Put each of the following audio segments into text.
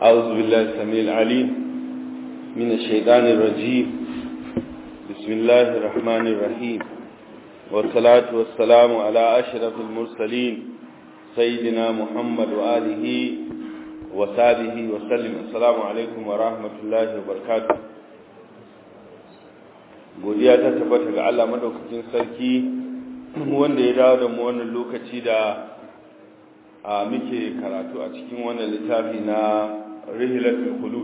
أعوذ بالله السميع العليم من الشيطان الرجيم بسم الله الرحمن الرحيم والصلاة والسلام على أشرف المرسلين سيدنا محمد وآله وصحبه وسلم السلام عليكم ورحمة الله وبركاته godiya ta tabbata ga Allah madaukakin sarki wanda ya dawo da mu wannan lokaci da a muke karatu a cikin wannan littafi na rihilatul khulud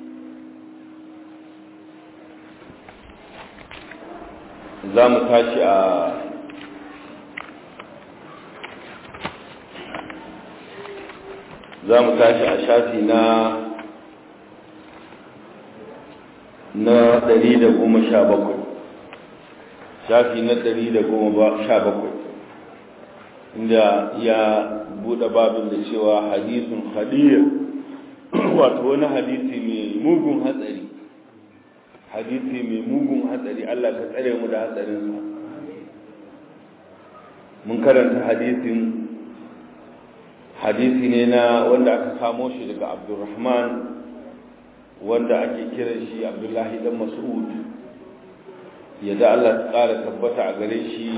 za mu tashi a za mu tashi a shafi na na 117 shafi na 117 inda ya bude babin da cewa hadisun khadir wato wani hadisi mai mugun hatsari hadisi mai mugun hatsari Allah ka tsare mu da hatsarinsa mun karanta hadisin hadisi ne na wanda aka samo shi daga abdurrahman wanda ake kiran shi abdullahi dan mas'ud yadda Allah ta ƙara tabbata a gare shi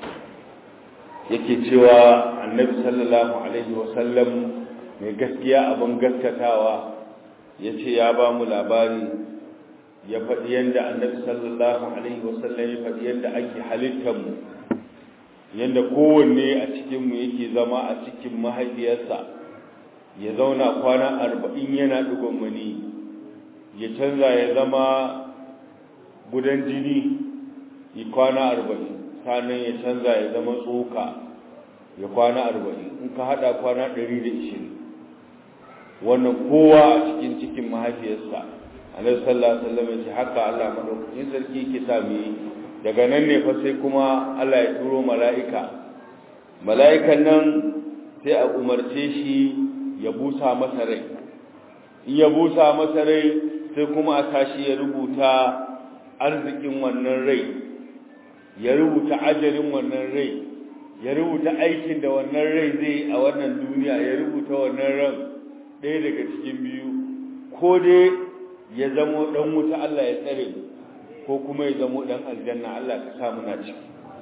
yake cewa annabi sallallahu alaihi wasallam mai gaskiya abin gaskatawa ya ce ya ba mu labari ya faɗi yadda annabi sallallahu alaihi wasallam ya faɗi yadda ake halittarmu yadda kowanne a cikinmu yake zama a cikin mahaifiyarsa ya zauna kwana arba'in yana ɗigon mani ya canza ya zama gudan jini yi kwana arba'in sanan ya canza ya zama tsoka ya kwana arba'in in ka hada kwana ɗari da ishirin wannan kowa a cikin cikin mahaifiyarsa alaihi sallallahu alaihi wasallam ya ce haka Allah madaukakin sarki ke sa mu yi daga nan ne fa sai kuma Allah ya turo mala'ika mala'ikan nan sai a umarce shi ya busa masa rai in ya busa masa rai sai kuma a tashi ya rubuta arzikin wannan rai ya rubuta ajalin wannan rai ya rubuta aikin da wannan rai zai a wannan duniya ya rubuta wannan ran ɗaya daga cikin biyu ko dai ya zamo ɗan wuta Allah ya tsare ko kuma ya zamo ɗan aljanna Allah ka sa muna ciki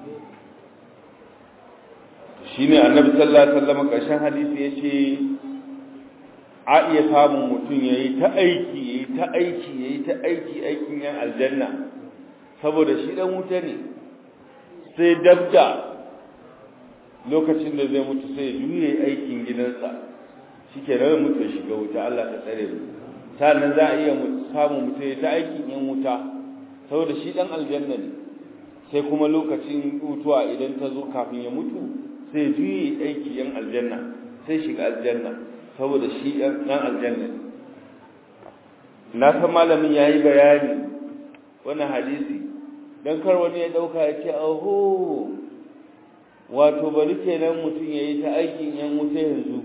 shine annabi sallallahu alaihi wasallam ƙarshen hadisi yace a iya samun mutum yayi ta aiki yayi ta aiki yayi ta aiki aikin yan aljanna saboda shi dan wuta ne sai dabda lokacin da zai mutu sai juye aikin gidansa shike nan mutu ya shiga wuta Allah ta tsare mu sannan za a iya samun mutum ya ta aikin yan wuta saboda shi dan aljanna ne sai kuma lokacin mutuwa idan ta zo kafin ya mutu sai juye aiki yan aljanna sai shiga aljanna saboda shi dan aljanna ne na san malamin yayi bayani wannan hadisi dan kar wani ya dauka ya ce aho wato bari kenan mutum yayi ta aikin yan wuta yanzu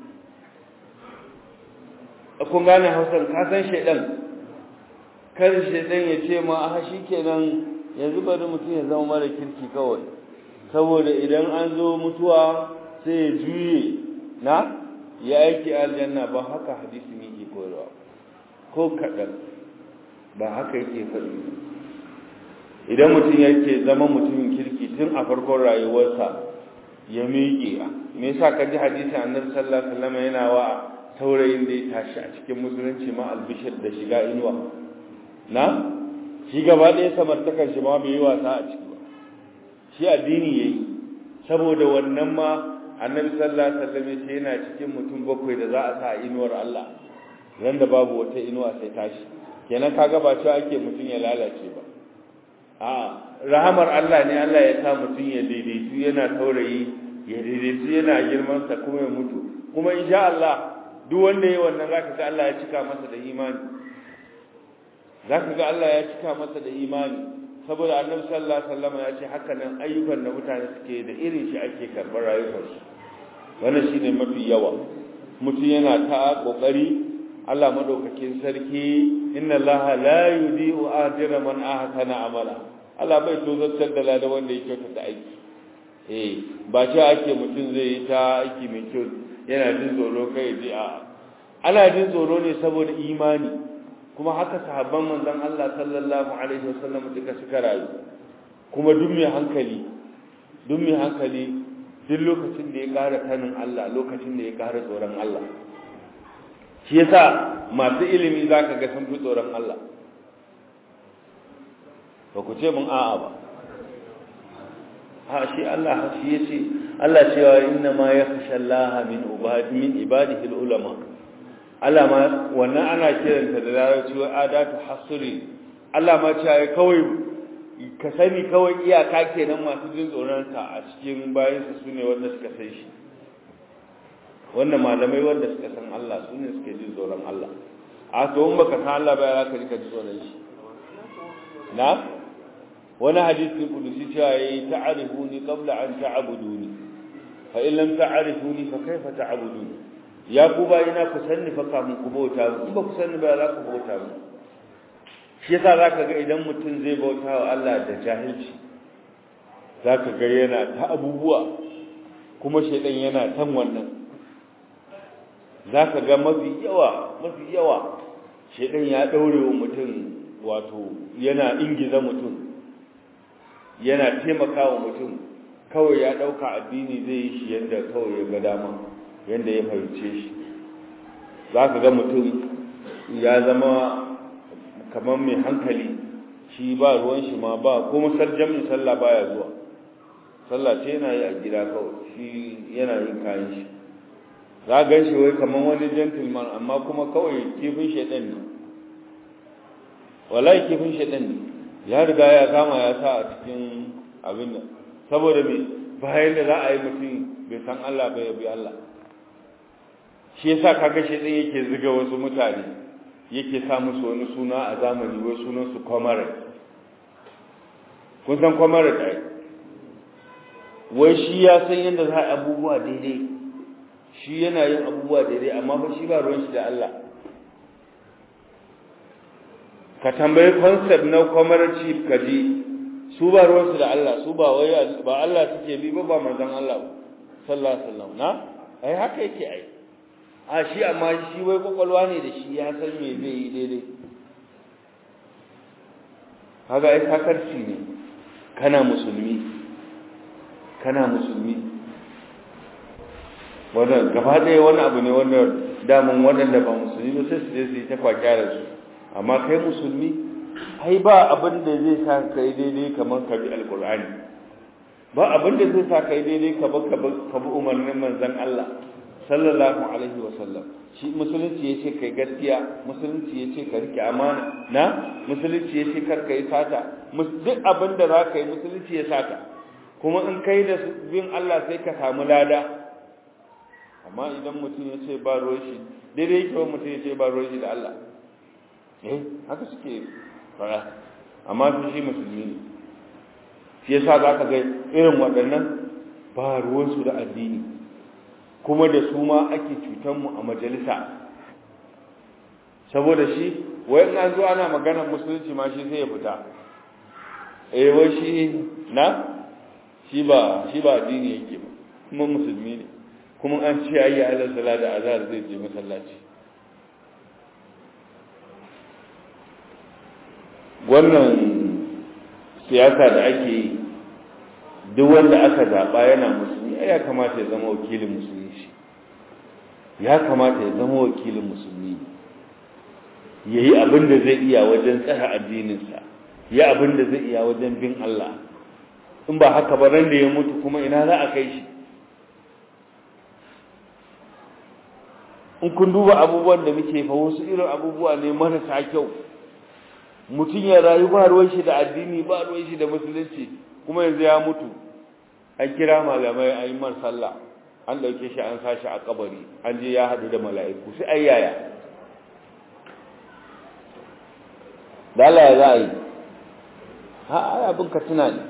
kun gane hausar ka san shedan kar shedan ya ce ma a kenan yanzu bari mutum ya zama mara kirki kawai saboda idan an zo mutuwa sai ya juye na ya aiki aljanna ba haka hadisi yake koyarwa ko kaɗan ba haka yake faɗi idan mutum yake zama mutumin kirki tun a farkon rayuwarsa ya miƙe me yasa ka ji hadisin annabi sallallahu alaihi wasallam yana wa saurayin da ya tashi a cikin musulunci ma albishir da shiga inuwa na shi gaba ɗaya samartakar shi ma bai yi wasa a ciki ba shi addini yayi saboda wannan ma annabi sallallahu alaihi wasallam ya ce yana cikin mutum bakwai da za a sa inuwar Allah ran da babu wata inuwa sai tashi kenan kaga ba cewa ake mutum ya lalace ba a rahamar Allah ne Allah ya sa mutum ya daidaitu yana taurayi ya daidaitu yana girman sa kuma ya mutu kuma insha Allah duk wanda yayi wannan zaka ga Allah ya cika masa da imani zaka ga Allah ya cika masa da imani saboda Annabi sallallahu alaihi wasallam ya ce haka nan ayyukan da mutane suke da irin shi ake karbar rayuwarsu wannan shine mafi yawa mutum yana ta kokari Allah madaukakin sarki inna Allah la yudi'u ajra man ahsana amala Allah bai tozartar da ladan wanda ya kyautata aiki eh ba ce ake mutum zai yi ta aiki mai kyau yana jin tsoro kai ji a ana jin tsoro ne saboda imani kuma haka sahabban manzon Allah sallallahu alaihi wasallam duka suka rayu kuma duk mai hankali duk mai hankali duk lokacin da ya ƙara sanin Allah lokacin da ya ƙara tsoron Allah shi yasa masu ilimi zaka ga sun fi tsoron Allah ba ku ce mun a'a ba ha shi Allah shi yace Allah cewa inna ma yakhsha Allah min ibadi min ibadihi ulama Allah ma wannan ana kiranta da larabci wa adatu hasri Allah ma cewa kawai ka sani kawai iyaka kenan masu jin tsoron sa a cikin bayan su sune wanda suka san shi wannan malamai wanda suka san Allah sune suke jin tsoron Allah a to in baka san Allah ba ya ka ji ka ji tsoron shi na wani hadisi kudusi cewa yayi ta'rifuni qabla an ta'buduni fa in lam ta'rifuni fa kaifa ta'buduni ya ku bayina ku sanni fa kamun ku bauta mu ba ku sanni ba za ku bauta mu shi yasa zaka ga idan mutum zai bauta wa Allah da jahilci zaka ga yana ta abubuwa kuma shedan yana tan wannan zaka ga mafi yawa mafi yawa shedan ya daure wa mutum wato yana ingiza mutum yana taimakawa mutum kawai ya dauka addini zai yi shi yadda kawai ya ga dama yadda ya fahimce shi za ka ga mutum ya zama kamar mai hankali shi ba ruwan shi ma ba ko musarjamin sallah baya zuwa sallah ce yana yi a gida kawai shi yana yin kayan shi za gan shi wai kamar wani gentleman amma kuma kawai kifin shaɗan ne wallahi kifin shaɗan ne ya riga ya kama ya sa a cikin abin nan saboda me bayan da za a yi mutum bai san Allah bai bi Allah shi yasa kaga shi din yake ziga wasu mutane yake sa musu wani suna a zamani wai sunan su kwamare kun san kwamare dai wai shi ya san yadda za a abubuwa daidai shi yana yin abubuwa daidai amma fa shi ba ruwan shi da Allah ka tambayi concept na comradeship ka ji su ba ruwansu da Allah su ba wai ba Allah suke bi ba ba manzon Allah sallallahu alaihi wasallam na ai haka yake ai a shi amma shi wai kokolwa ne da shi ya san me zai yi daidai kaga ai sakarci ne kana musulmi kana musulmi wannan gaba ɗaya wani abu ne wanda damun waɗanda ba musulmi ba sai su je su yi ta kwakyarar su amma kai musulmi ai ba abin da zai sa kai daidai kamar ka bi alkur'ani ba abin da zai sa kai daidai ka bi ka bi umarnin manzon Allah sallallahu alaihi wa sallam shi musulunci yace kai gaskiya musulunci yace ka rike amana na musulunci yace kar kai sata duk abin da za ka yi musulunci ya saka kuma in kai da bin Allah sai ka samu lada amma idan mutum ya ce ba ruwan shi daidai yake wa mutum ya ce ba ruwan shi da Allah eh haka suke fara amma su shi musulmi ne shi yasa za ka ga irin waɗannan ba ruwansu da addini kuma da su ma ake cutanmu a majalisa saboda shi wai na zuwa ana maganar musulunci ma shi sai ya fita eh wai shi na shi ba shi ba addini yake ba kuma musulmi ne kuma an ce ayi ala sala da azhar zai je masallaci wannan siyasa da ake yi duk wanda aka zaɓa yana musulmi ya kamata ya zama wakilin musulmi shi ya kamata ya zama wakilin musulmi ya yi abin da zai iya wajen tsara addininsa ya abin da zai iya wajen bin Allah in ba haka ba ran da ya mutu kuma ina za a kai shi in kun duba abubuwan da muke fa wasu irin abubuwa ne marasa kyau mutum ya rayu ba ruwan shi da addini ba ruwan shi da musulunci kuma yanzu ya mutu an kira malamai an yi mar sallah an dauke shi an sashi a kabari an je ya hadu da mala'iku sai ai yaya dala ya za a yi ha ai abin ka tuna ne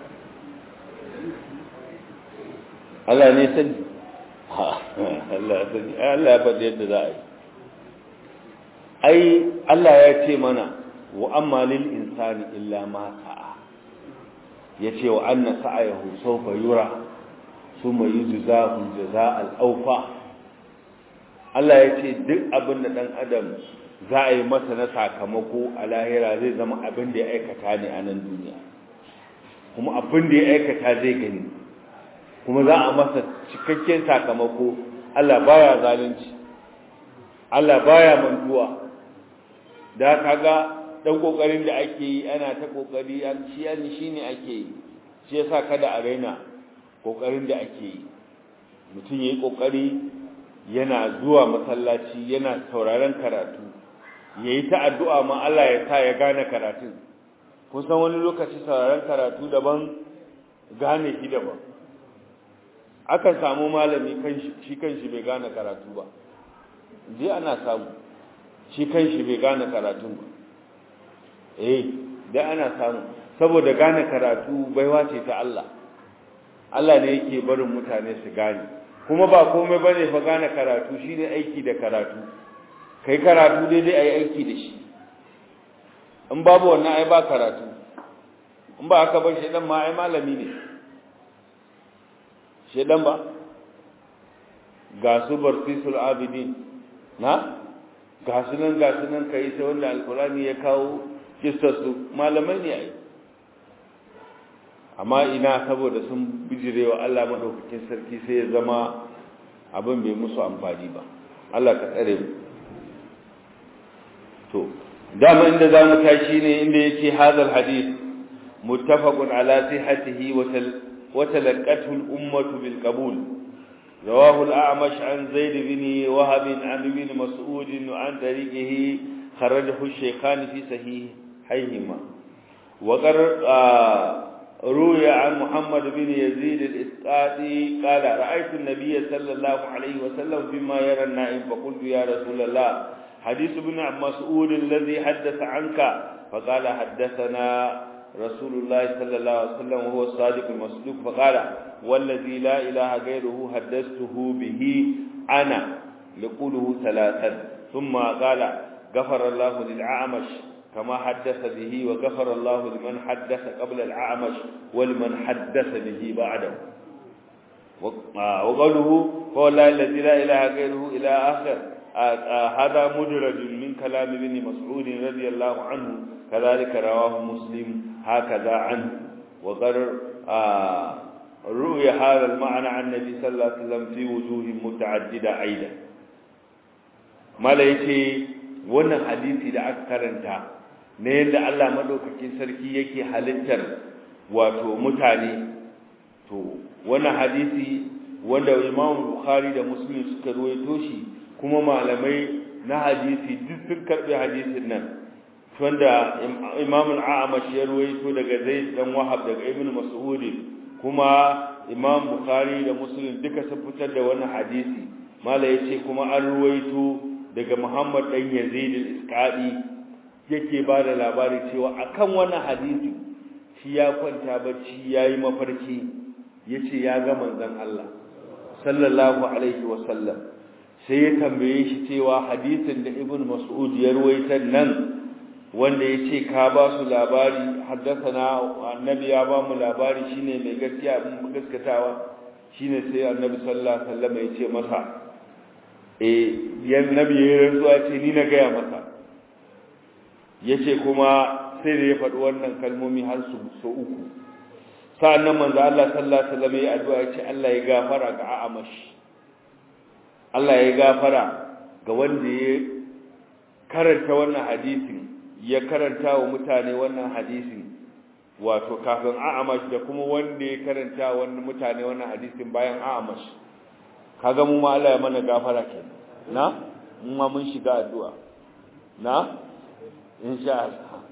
Allah ne sani Allah ya sani Allah ya faɗi yadda za a yi ai Allah ya ce mana wa amma lil insani illa ma sa'a yace wa anna sa'ayahu sawfa yura thumma yujzahu jazaa'al awfa Allah ya ce duk abin da dan adam za a yi masa na sakamako a lahira zai zama abin da ya aikata ne a nan duniya kuma abin da ya aikata zai gani kuma za a masa cikakken sakamako Allah baya zalunci Allah baya mantuwa da kaga dan kokarin da ake yi ana ta kokari an shi shine ake yi shi yasa kada a raina kokarin da ake yi mutum yayi kokari yana zuwa masallaci yana sauraron karatu yayi ta addu'a ma Allah ya sa ya gane karatun kun san wani lokaci sauraron karatu daban gane shi daban akan samu malami kanshi shi kanshi bai gane karatu ba je ana samu shi kanshi bai gane karatu ba eh dai ana samu saboda gane karatu baiwa ce ta Allah Allah ne yake barin mutane su gane kuma ba komai bane fa gane karatu shine aiki da karatu kai karatu daidai ayi aiki da shi in babu wannan ai ba karatu in ba aka bar shedan ma ai malami ne shedan ba ga su barfisul abidin na ga su nan ga su nan kai sai wanda alkurani ya kawo kissarsu malamai ne ai amma ina saboda sun bijirewa Allah madaukakin sarki sai ya zama abin bai musu amfani ba Allah ka tsare mu to dama inda zamu tashi ne inda yake hadal hadith muttafaqun ala sihhatihi wa talaqqathu al-ummah bil qabul رواه الأعمش عن زيد بن وهب عن ابن مسعود عن طريقه خرجه الشيخان في صحيحيهما وقر روي عن محمد بن يزيد الإسقاطي قال رأيت النبي صلى الله عليه وسلم بما يرى النائم فقلت يا رسول الله حديث ابن مسعود الذي حدث عنك فقال حدثنا رسول الله صلى الله عليه وسلم وهو الصادق المصدوق فقال والذي لا إله غيره حدثته به أنا لقوله ثلاثا ثم قال غفر الله للعامش كما حدث به وغفر الله لمن حدث قبل العامش ولمن حدث به بعده وقوله فوالله الذي لا إله غيره إلى آخر هذا مدرج من كلام ابن مسعود رضي الله عنه كذلك رواه مسلم هكذا عنه وقر روي هذا المعنى عن النبي صلى الله عليه وسلم في وجوه متعددة أيضا ما ليتي wannan hadisi da aka karanta na yadda Allah madaukakin sarki yake halittar wato mutane to wannan hadisi wanda Imam Bukhari da Muslim suka ruwaito shi kuma malamai na hadisi duk sun karbi hadisin nan wanda Imam al-A'mash ya ruwaito daga Zaid dan Wahab daga Ibn Mas'ud kuma Imam Bukhari da Muslim duka sun fitar da wannan hadisi mala yace kuma an ruwaito daga Muhammad dan Yazid al-Isqadi yake ba da labari cewa akan wannan hadisi shi ya kwanta bacci yayi mafarki yace ya ga manzon Allah sallallahu alaihi wa sallam sai ya tambaye shi cewa hadisin da Ibn Mas'ud ya ruwaita nan wanda yace ka ba su labari haddathana annabi ya ba mu labari shine mai gaskiya mun gaskatawa shine sai annabi sallallahu alaihi wasallam ya ce masa eh yan nabi ya rantsuwa ce ni na gaya masa yace kuma sai da ya faɗi wannan kalmomi har su so uku sa'annan manzo Allah sallallahu alaihi wasallam ya addu'a ya ce Allah ya gafara ga A'amash Allah ya gafara ga wanda ya karanta wannan hadisin ya karanta wa mutane wannan hadisin wato kafin A'amash da kuma wanda ya karanta wa mutane wannan hadisin bayan A'amash kaga mu ma Allah ya mana gafara kenan na mu ma mun shiga addu'a na insha Allah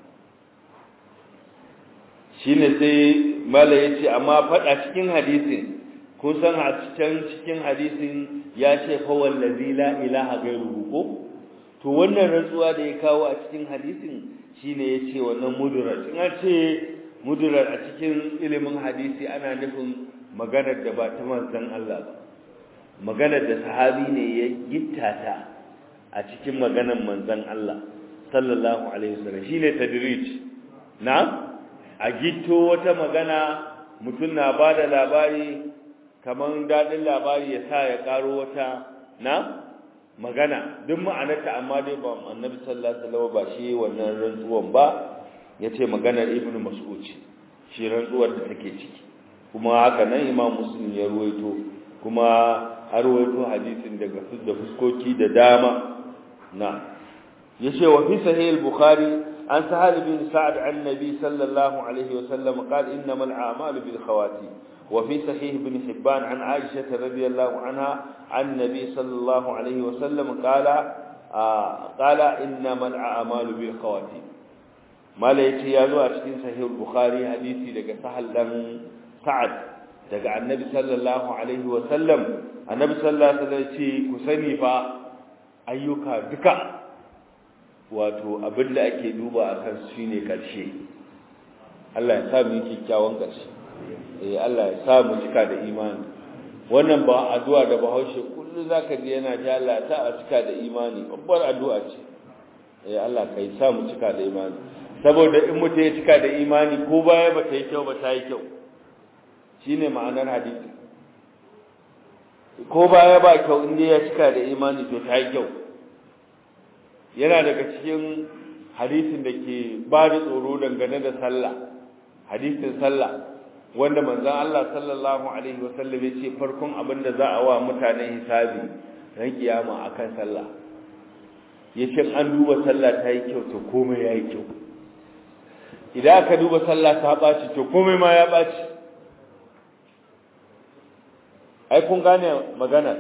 shine sai mala yace amma fada cikin hadisin kun san a cikin cikin hadisin ya ce fa wallazi la ilaha ghairuhu ko to wannan rantsuwa da ya kawo a cikin hadisin shine yace wannan mudurar in an ce mudurar a cikin ilimin hadisi ana nufin maganar da ba ta manzon Allah ba maganar da sahabi ne ya gittata a cikin maganar manzon Allah sallallahu alaihi wasallam shine tadrij na a gitto wata magana mutum na bada labari kaman dadin labari ya sa ya karo wata na magana duk ma'anarta amma dai ba annabi sallallahu alaihi wasallam ba shi wannan rantsuwan ba yace maganar ibnu mas'ud ce shi rantsuwar da take ciki kuma haka nan imam muslim ya ruwaito kuma har ruwaito hadisin daga da fuskoki da dama na yace wa fi sahih al-bukhari an sahal bin sa'd an nabi sallallahu alaihi wasallam qala innamal a'malu bil khawatim وفي صحيح ابن حبان عن عائشة رضي الله عنها عن النبي صلى الله عليه وسلم قال آه قال إنما الأعمال بالخواتيم ما ليتي يازو أشكين صحيح البخاري حديثي لك سهل لن سعد daga annabi sallallahu alaihi wa sallam annabi sallallahu alaihi wa sallam ce ku sani fa ayyuka duka wato abinda ake duba akan su shine karshe Allah ya sa mu yi kyakkyawan karshe eh Allah ya sa mu cika da imani wannan ba addu'a da Bahaushe kullu zaka ji yana ta Allah ta a cika da imani babbar addu'a ce eh Allah kai sa mu cika da imani saboda in mutum ya cika da imani ko baya ba ta yi kyau ba ta yi kyau shine ma'anar hadisi ko baya ba kyau in ya cika da imani to ta yi kyau yana daga cikin hadisin da ke ba da tsoro dangane da sallah hadisin sallah wanda manzon Allah sallallahu alaihi wasallam yace farkon abin da za a wa mutane hisabi ran kiyama akan sallah yace an duba sallah ta yi kyau to komai yayi kyau idan aka duba sallah ta baci to komai ma ya baci ai kun gane magana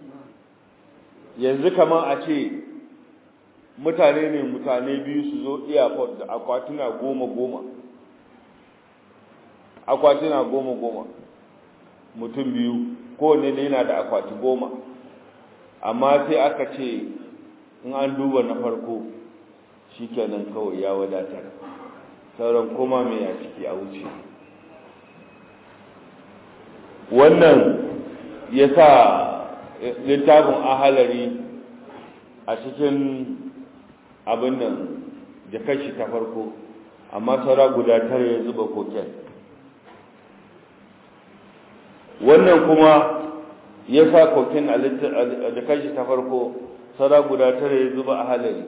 yanzu kamar a ce mutane ne mutane biyu su zo airport da akwatuna goma goma akwatuna goma goma mutum biyu kowane ne yana da akwati goma amma sai aka ce in an duba na farko shikenan kawai ya wadatar sauran koma mai a ciki a wuce wannan ya sa littafin ahalari a cikin abin nan da kashi ta farko amma saura guda tare ya zuba koken wannan kuma ya sa kokin a jakar shi ta farko sara guda tare ya zuba a halari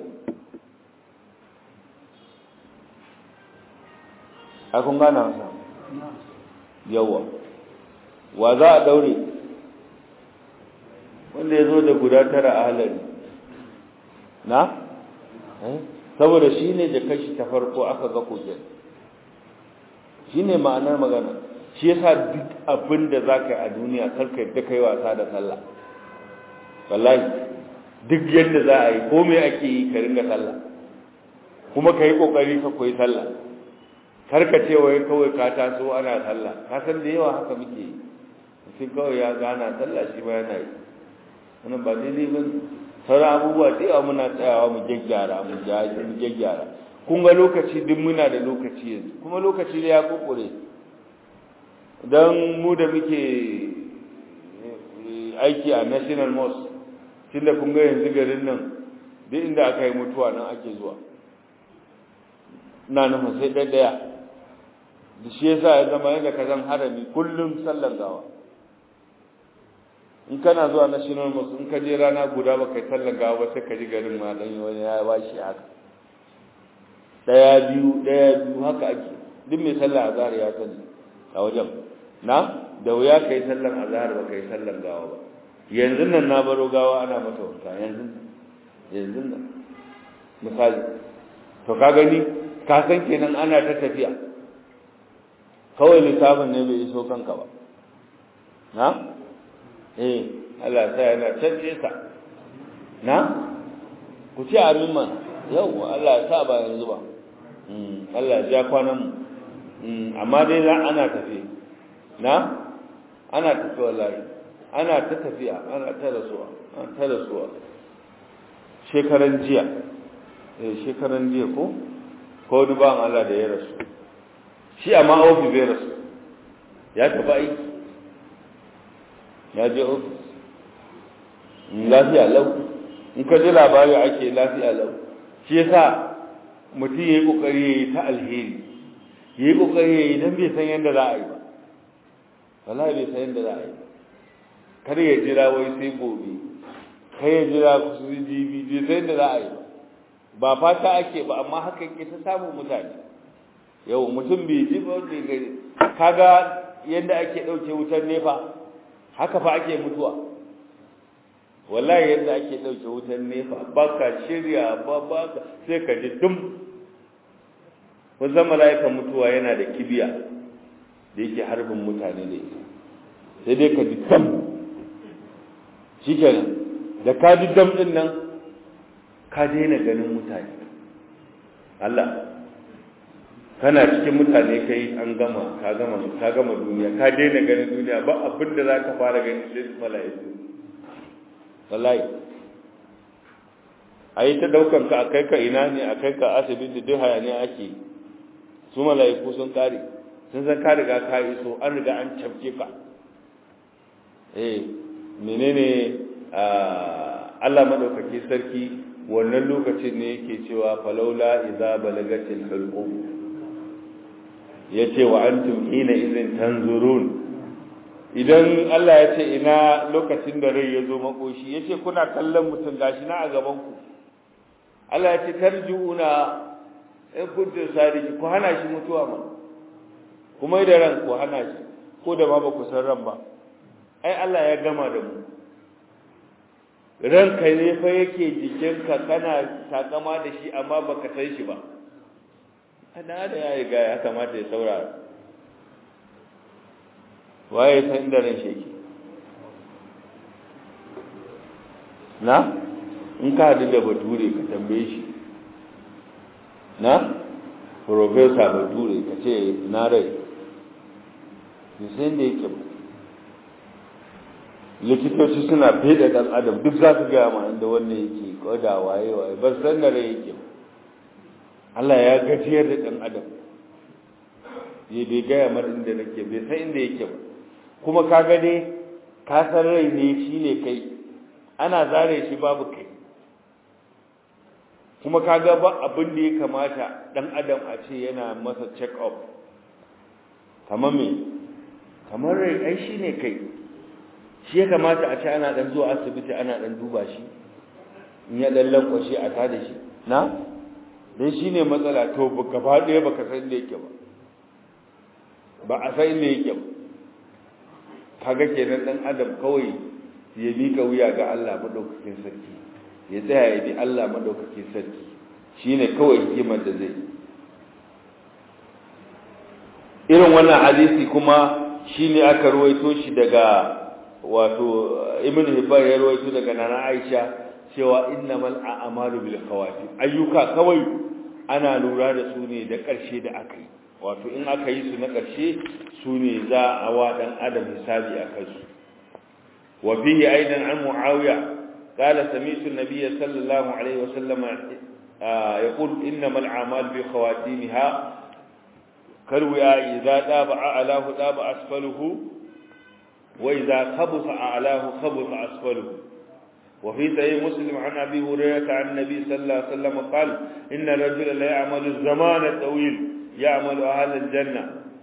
a kun gana wasa yawa wa za a daure wanda ya zo da guda tara a halari na? saboda shi ne jakar shi ta farko aka ga kokin shi ne ma'anar magana shi yasa duk abin da za ka yi a duniya karka yadda ka yi wasa da sallah wallahi duk yadda za a yi ko me ake yi ka ringa sallah kuma ka yi kokari ka koyi sallah karka ce wai kawai ka taso ana sallah ka san da yawa haka muke yi mutum kawai ya gana sallah shi ma yana yi wannan ba daidai ba sauran abubuwa da yawa muna tsayawa mu gyaggyara mu gyaggyara kun ga lokaci duk muna da lokaci yanzu kuma lokaci da ya kokore don mu da muke aiki a national mosque tunda kun ga yanzu garin nan duk inda aka yi mutuwa nan ake zuwa na nufin sai ɗaya da shi yasa ya zama yadda ka zan harami kullum sallan gawa in kana zuwa national mosque in ka je rana guda ba kai sallan gawa ba sai ka ji garin ma dan wani ya bashi haka ɗaya biyu ɗaya biyu haka ake duk mai sallah azhar ya sani a wajen na da wuya kai sallan azhar ba kai sallan gawa ba yanzu nan na baro gawa ana mata wanka yanzu yanzu nan misali to ka gani ka san kenan ana ta tafiya kawai lissafin ne bai iso kanka ba na eh Allah sai yana canje sa na ku ci amin man yau Allah ya sa ba yanzu ba Allah ya ja kwanan mu amma dai ana tafiya na ana tafi wallahi ana ta tafiya ana ta rasuwa ana ta rasuwa shekaran jiya eh shekaran jiya ko ko wani ban Allah da ya rasu shi amma ofis bai rasu ya tafi aiki ya je ofis lafiya lau in ka ji labari ake lafiya lau shi yasa mutum ya yi kokari ya yi ta alheri ya yi kokari ya yi don bai san yadda za a yi ba wallahi bai san yadda za a yi kar ya jira wai sai gobe kai ya jira su jibi sai da za a yi ba fata ake ba amma haka ke ta samun mutane yau mutum bai ji ba wanda gari kaga yadda ake ɗauke wutar nefa haka fa ake mutuwa wallahi yadda ake ɗauke wutar nefa ba ka shirya ba ba ka sai ka ji dum wanzan mala'ikan mutuwa yana da kibiya da yake harbin mutane da ita sai dai ka ji dam shi kenan da ka ji dam ɗin nan ka daina ganin mutane Allah kana cikin mutane kai an gama ka gama ka gama duniya ka daina ganin duniya ba abin da za ka fara gani sai mala'iku wallahi a yi ta daukan ka a kai ka ina ne a kai ka asibiti duk hayaniya ake su mala'iku sun kare sun san ka riga ka iso an riga an cafke ka eh menene Allah madaukaki sarki wannan lokacin ne yake cewa falaula idza balagatil hulqum yace wa antum hina idhin tanzurun idan Allah ya ce ina lokacin da rai ya zo makoshi yace kuna kallon mutum gashi na a gaban ku Allah ya ce tarjuuna in kuntum sadiki ku hana shi mutuwa ma kuma da ran ku hana shi ko da ma ba ku san ran ba ai Allah ya gama da mu ranka ne fa yake jikinka kana takama da shi amma baka san shi ba ana da ya riga ya kamata ya saurara waye san inda ran shi yake na in ka hadu da bature ka tambaye shi na professor bature ka ce na rai sai da yake ba likitoci suna fede dan adam duk za su gaya ma inda wannan yake koda waye waye ba san da rai yake Allah ya gajiyar da dan adam ya bai gaya mar inda nake bai san inda yake ba kuma ka ga dai ka san rai ne shine kai ana zare shi babu kai kuma ka ga ba abin da ya kamata dan adam a ce yana masa check up kamar me kamar rai ai shine kai shi ya kamata a ce ana dan zuwa asibiti ana dan duba shi in ya dan lankwashe a tada shi na dan shine matsala to gaba ɗaya baka san inda yake ba ba a san inda yake ba kaga kenan dan adam kawai ya mika wuya ga Allah madaukakin sarki ya tsaya ya bi Allah madaukakin sarki shine kawai hikimar da zai irin wannan hadisi kuma shine aka ruwaito shi daga wato ibn hibban ya rawaito daga nana aisha cewa innamal a'malu bil khawatim ayyuka kawai ana lura da su ne da ƙarshe da aka yi wato in aka yi su na ƙarshe su ne za a wa dan adam hisabi a kansu wa fihi aidan an muawiya qala sami'tu an-nabiy sallallahu alaihi wa sallam yaqul innamal a'malu bi khawatimha kalwiya idza daba alahu daba asfaluhu وإذا خبث أعلاه خبث أسفله وفي صحيح مسلم عن أبي هريرة عن النبي صلى الله عليه وسلم قال إن الرجل لا يعمل الزمان الطويل يعمل أهل الجنة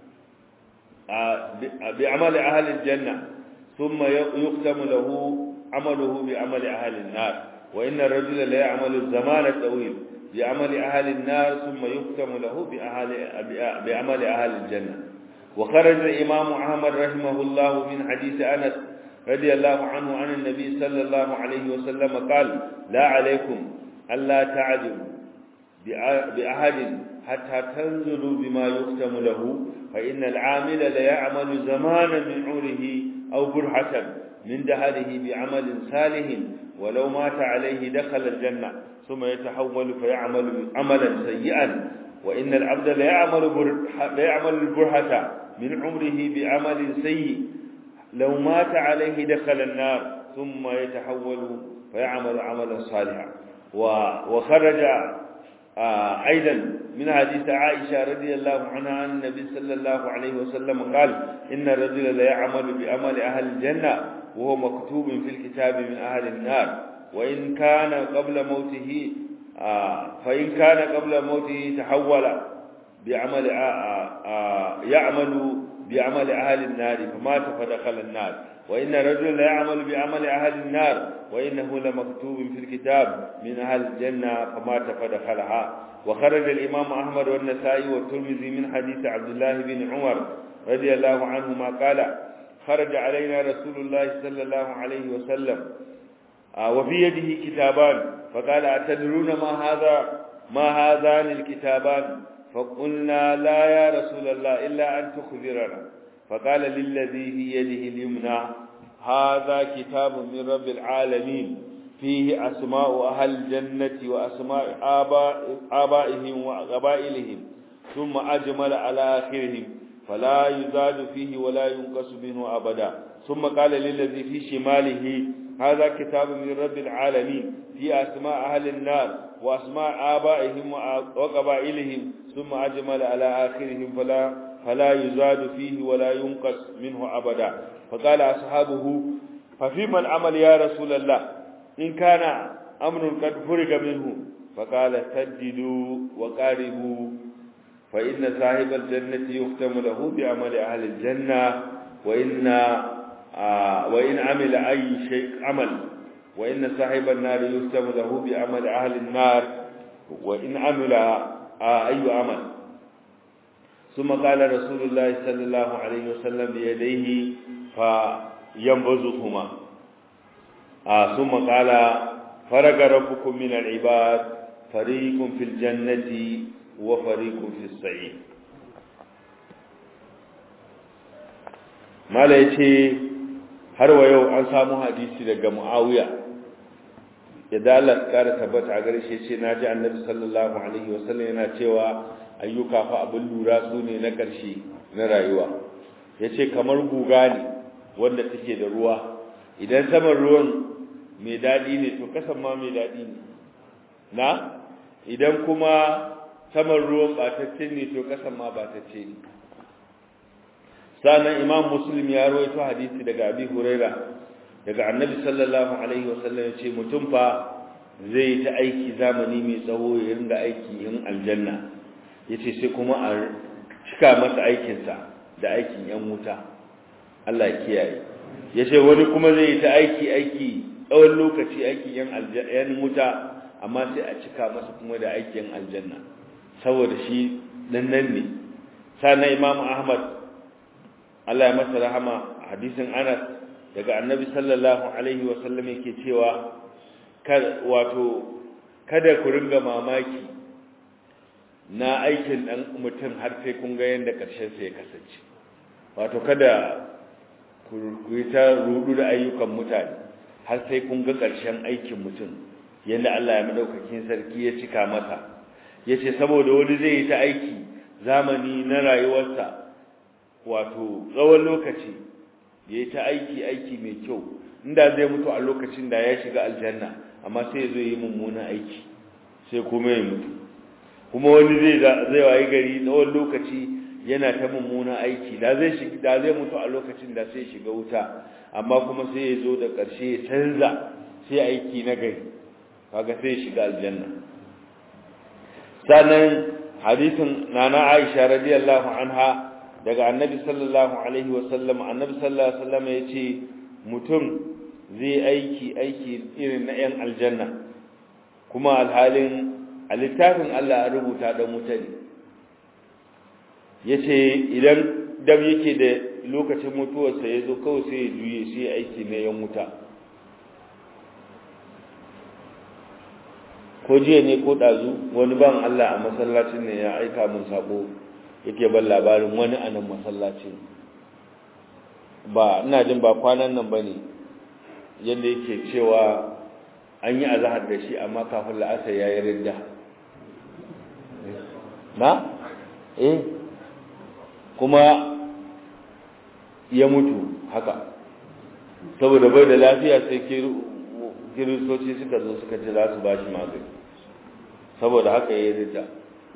بعمل أهل الجنة ثم يختم له عمله بعمل أهل النار وإن الرجل لا يعمل الزمان الطويل بعمل أهل النار ثم يختم له بعمل أهل الجنة وخرج الإمام أحمد رحمه الله من حديث أنس رضي الله عنه عن النبي صلى الله عليه وسلم قال لا عليكم ألا تعدلوا بأحد حتى تنزلوا بما يختم له فإن العامل ليعمل زمانا من عمره أو برهة من دهره بعمل صالح ولو مات عليه دخل الجنة ثم يتحول فيعمل عملا سيئا وإن العبد ليعمل ليعمل البرهة من عمره بعمل سيء لو مات عليه دخل النار ثم يتحول فيعمل عملا صالحا وخرج أيضا من حديث عائشة رضي الله عنها عن النبي صلى الله عليه وسلم قال إن الرجل لا يعمل بعمل أهل الجنة وهو مكتوب في الكتاب من أهل النار وإن كان قبل موته فإن كان قبل موته تحول بعمل يعمل بعمل أهل النار فمات فدخل النار وإن الرجل لا يعمل بعمل أهل النار وإنه لمكتوب في الكتاب من أهل الجنة فمات فدخلها وخرج الإمام أحمد والنسائي والترمذي من حديث عبد الله بن عمر رضي الله عنهما قال خرج علينا رسول الله صلى الله عليه وسلم وفي يده كتابان فقال أتدرون ما هذا ما هذان الكتابان فقلنا لا يا رسول الله إلا أن تخبرنا فقال للذي في يده اليمنى هذا كتاب من رب العالمين فيه أسماء أهل الجنة وأسماء آباء آبائهم وقبائلهم ثم أجمل على آخرهم فلا يزاد فيه ولا ينقص منه أبدا ثم قال للذي في شماله هذا كتاب من رب العالمين في أسماء أهل النار وأسماء آبائهم وقبائلهم ثم أجمل على آخرهم فلا فلا يزاد فيه ولا ينقص منه أبدا فقال أصحابه ففيما العمل يا رسول الله إن كان أمر قد فرق منه فقال سددوا وقاربوا فإن صاحب الجنة يختم له بعمل أهل الجنة وإن آه وإن عمل أي شيء عمل وإن صاحب النار يختم له بعمل أهل النار وإن عمل آه أي عمل ثم قال رسول الله صلى الله عليه وسلم بيديه فينبذهما آه ثم قال فرق ربكم من العباد فريق في الجنة وفريق في السعيد mala ya ce har wa yau an samu hadisi daga mu'awiya yadda Allah kara tabbata a gare shi ce na ji annabi sallallahu alaihi wasallam yana cewa ayyuka fa abin lura su ne na ƙarshe na rayuwa ya ce kamar guga ne wanda take da ruwa idan saman ruwan mai daɗi ne to kasan ma mai daɗi ne na idan kuma saman ruwan batacce ne to kasan ma batacce ne sannan imam muslim ya rawaito hadisi daga abi huraira daga annabi sallallahu alaihi wasallam ya ce mutum fa zai ta aiki zamani mai tsawo ya ringa aiki in aljanna yace sai kuma a cika masa aikinsa da aikin yan wuta Allah ya kiyaye yace wani kuma zai ta aiki aiki tsawon lokaci aikin yan yan wuta amma sai a cika masa kuma da aikin aljanna saboda shi dan nan ne sannan imam ahmad Allah ya masa rahama hadisin Anas daga Annabi sallallahu alaihi wa sallam yake cewa wato kada ku ringa mamaki na aikin dan mutum har sai kun ga yanda karshen sa ya kasance wato kada ku yi ta rudu da ayyukan mutane har sai kun ga karshen aikin mutum yanda Allah ya madaukakin sarki ya cika masa yace saboda wani zai yi ta aiki zamani na rayuwarsa wato tsawon lokaci ya yi ta aiki aiki mai kyau inda zai mutu a lokacin da ya shiga aljanna amma sai ya zo yi mummunan aiki sai kuma ya mutu kuma wani zai zai wayi gari tsawon lokaci yana ta mummunan aiki da zai shiga da zai mutu a lokacin da sai shiga wuta amma kuma sai ya zo da ƙarshe ya canza sai aiki na gari kaga sai ya shiga aljanna sannan hadisin nana Aisha radiyallahu anha daga annabi sallallahu alaihi wasallam annabi sallallahu alaihi wasallam ya ce mutum zai aiki aiki irin na 'yan aljanna kuma alhalin a littafin Allah a rubuta da mutane ya ce idan dam yake da lokacin mutuwarsa ya zo kawai sai ya juye sai aiki na 'yan wuta ko jiya ne ko ɗazu wani ban Allah a masallacin ne ya aika min sako yake ban labarin wani a nan masallaci ba ina jin ba kwanan nan ba ne yadda yake cewa an yi azahar da shi amma kafin la'asar ya yi ridda na? eh kuma ya mutu haka saboda bai da lafiya sai kiristoci suka zo suka ce za su ba shi magani saboda haka ya yi ridda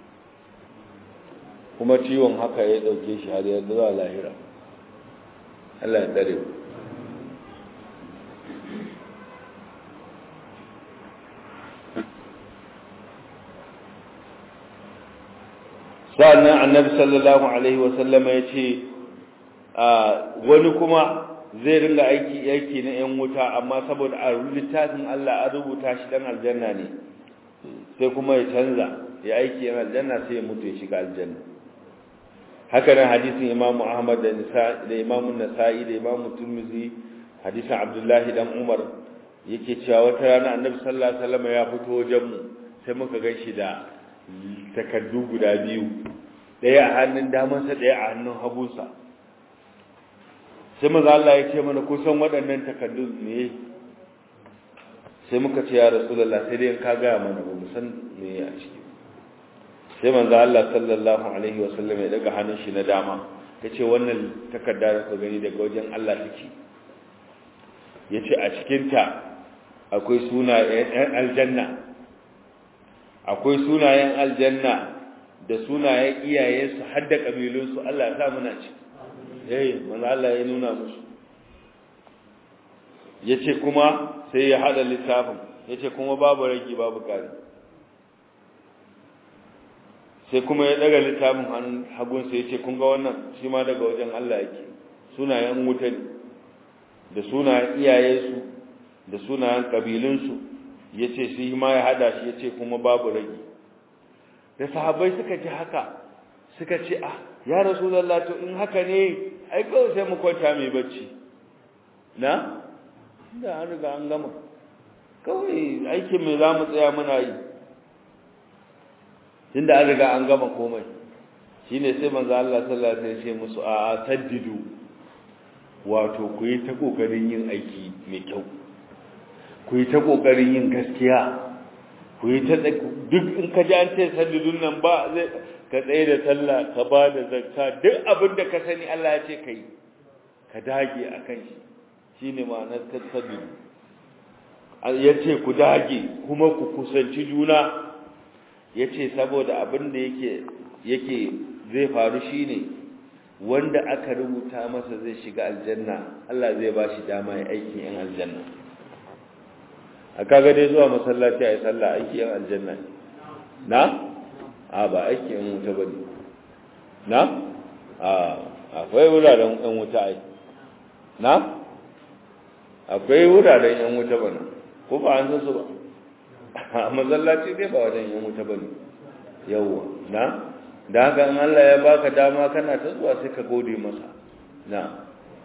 kuma ciwon haka ya dauke shi har ya zuwa lahira Allah ya dare sa'annan annabi sallallahu alaihi wasallama ya ce wani kuma zai ringa aiki aiki na yan wuta amma saboda a littafin Allah an rubuta shi dan aljanna ne sai kuma ya canza ya aiki yan aljanna sai ya mutu ya shiga aljanna haka nan hadisin Imam Ahmad da Nisa da Imam Nasa'i da Imam Tirmidhi hadisin Abdullahi dan Umar yake cewa wata rana Annabi sallallahu alaihi wasallam ya fito wajen mu sai muka ganshi da takaddu guda biyu daya a hannun damansa daya a hannun hagunsa sai maza Allah ya ce mana kusan waɗannan takaddun ne sai muka ce ya rasulullah sai dai ka gaya mana ba mu san me a ciki sai manzo Allah sallallahu alaihi wa sallam ya daga hannun shi na dama yace wannan takarda da ka gani daga wajen Allah take yace a cikin ta akwai sunayen aljanna akwai sunayen aljanna da sunayen iyayensu har da kabilunsu Allah ya sa muna ci eh manzo Allah ya nuna musu yace kuma sai ya hada littafin yace kuma babu ragi babu kari sai kuma ya daga littafin hannun hagun sai yace kun ga wannan shi ma daga wajen Allah yake sunayen wuta ne da sunayen iyayensu da sunayen kabilunsu yace shi ma ya hada shi yace kuma babu ragi da sahabbai suka ji haka suka ce ah ya rasulullah to in haka ne ai kawai sai mu kwanta mai bacci na da an riga an gama kawai aikin mai za mu tsaya muna yi tunda an riga an gama komai shine sai manzo Allah sallallahu alaihi wasallam ya ce musu a saddidu wato ku yi ta kokarin yin aiki mai kyau ku yi ta kokarin yin gaskiya ku yi ta duk in ka ji an ce saddidun nan ba zai ka tsaye da sallah ka ba da zakka duk abin da ka sani Allah ya ce ka yi ka dage a kan shi shi ne ma'anar tattabiru ya ce ku dage kuma ku kusanci juna ya ce saboda abin da yake zai faru shi ne wanda aka rubuta masa zai shiga aljanna Allah zai ba shi dama ya aikin yan aljanna a kaga dai zuwa masallaci a yi sallah aiki yan aljanna na? a ba aiki yan wuta ba ne na? a akwai wuraren yan wuta ai na? akwai wuraren yan wuta ba na ko ba an san su ba a masallaci dai ba wajen yan wuta ba ne yawwa na? da haka in Allah ya baka dama kana ta zuwa sai ka gode masa na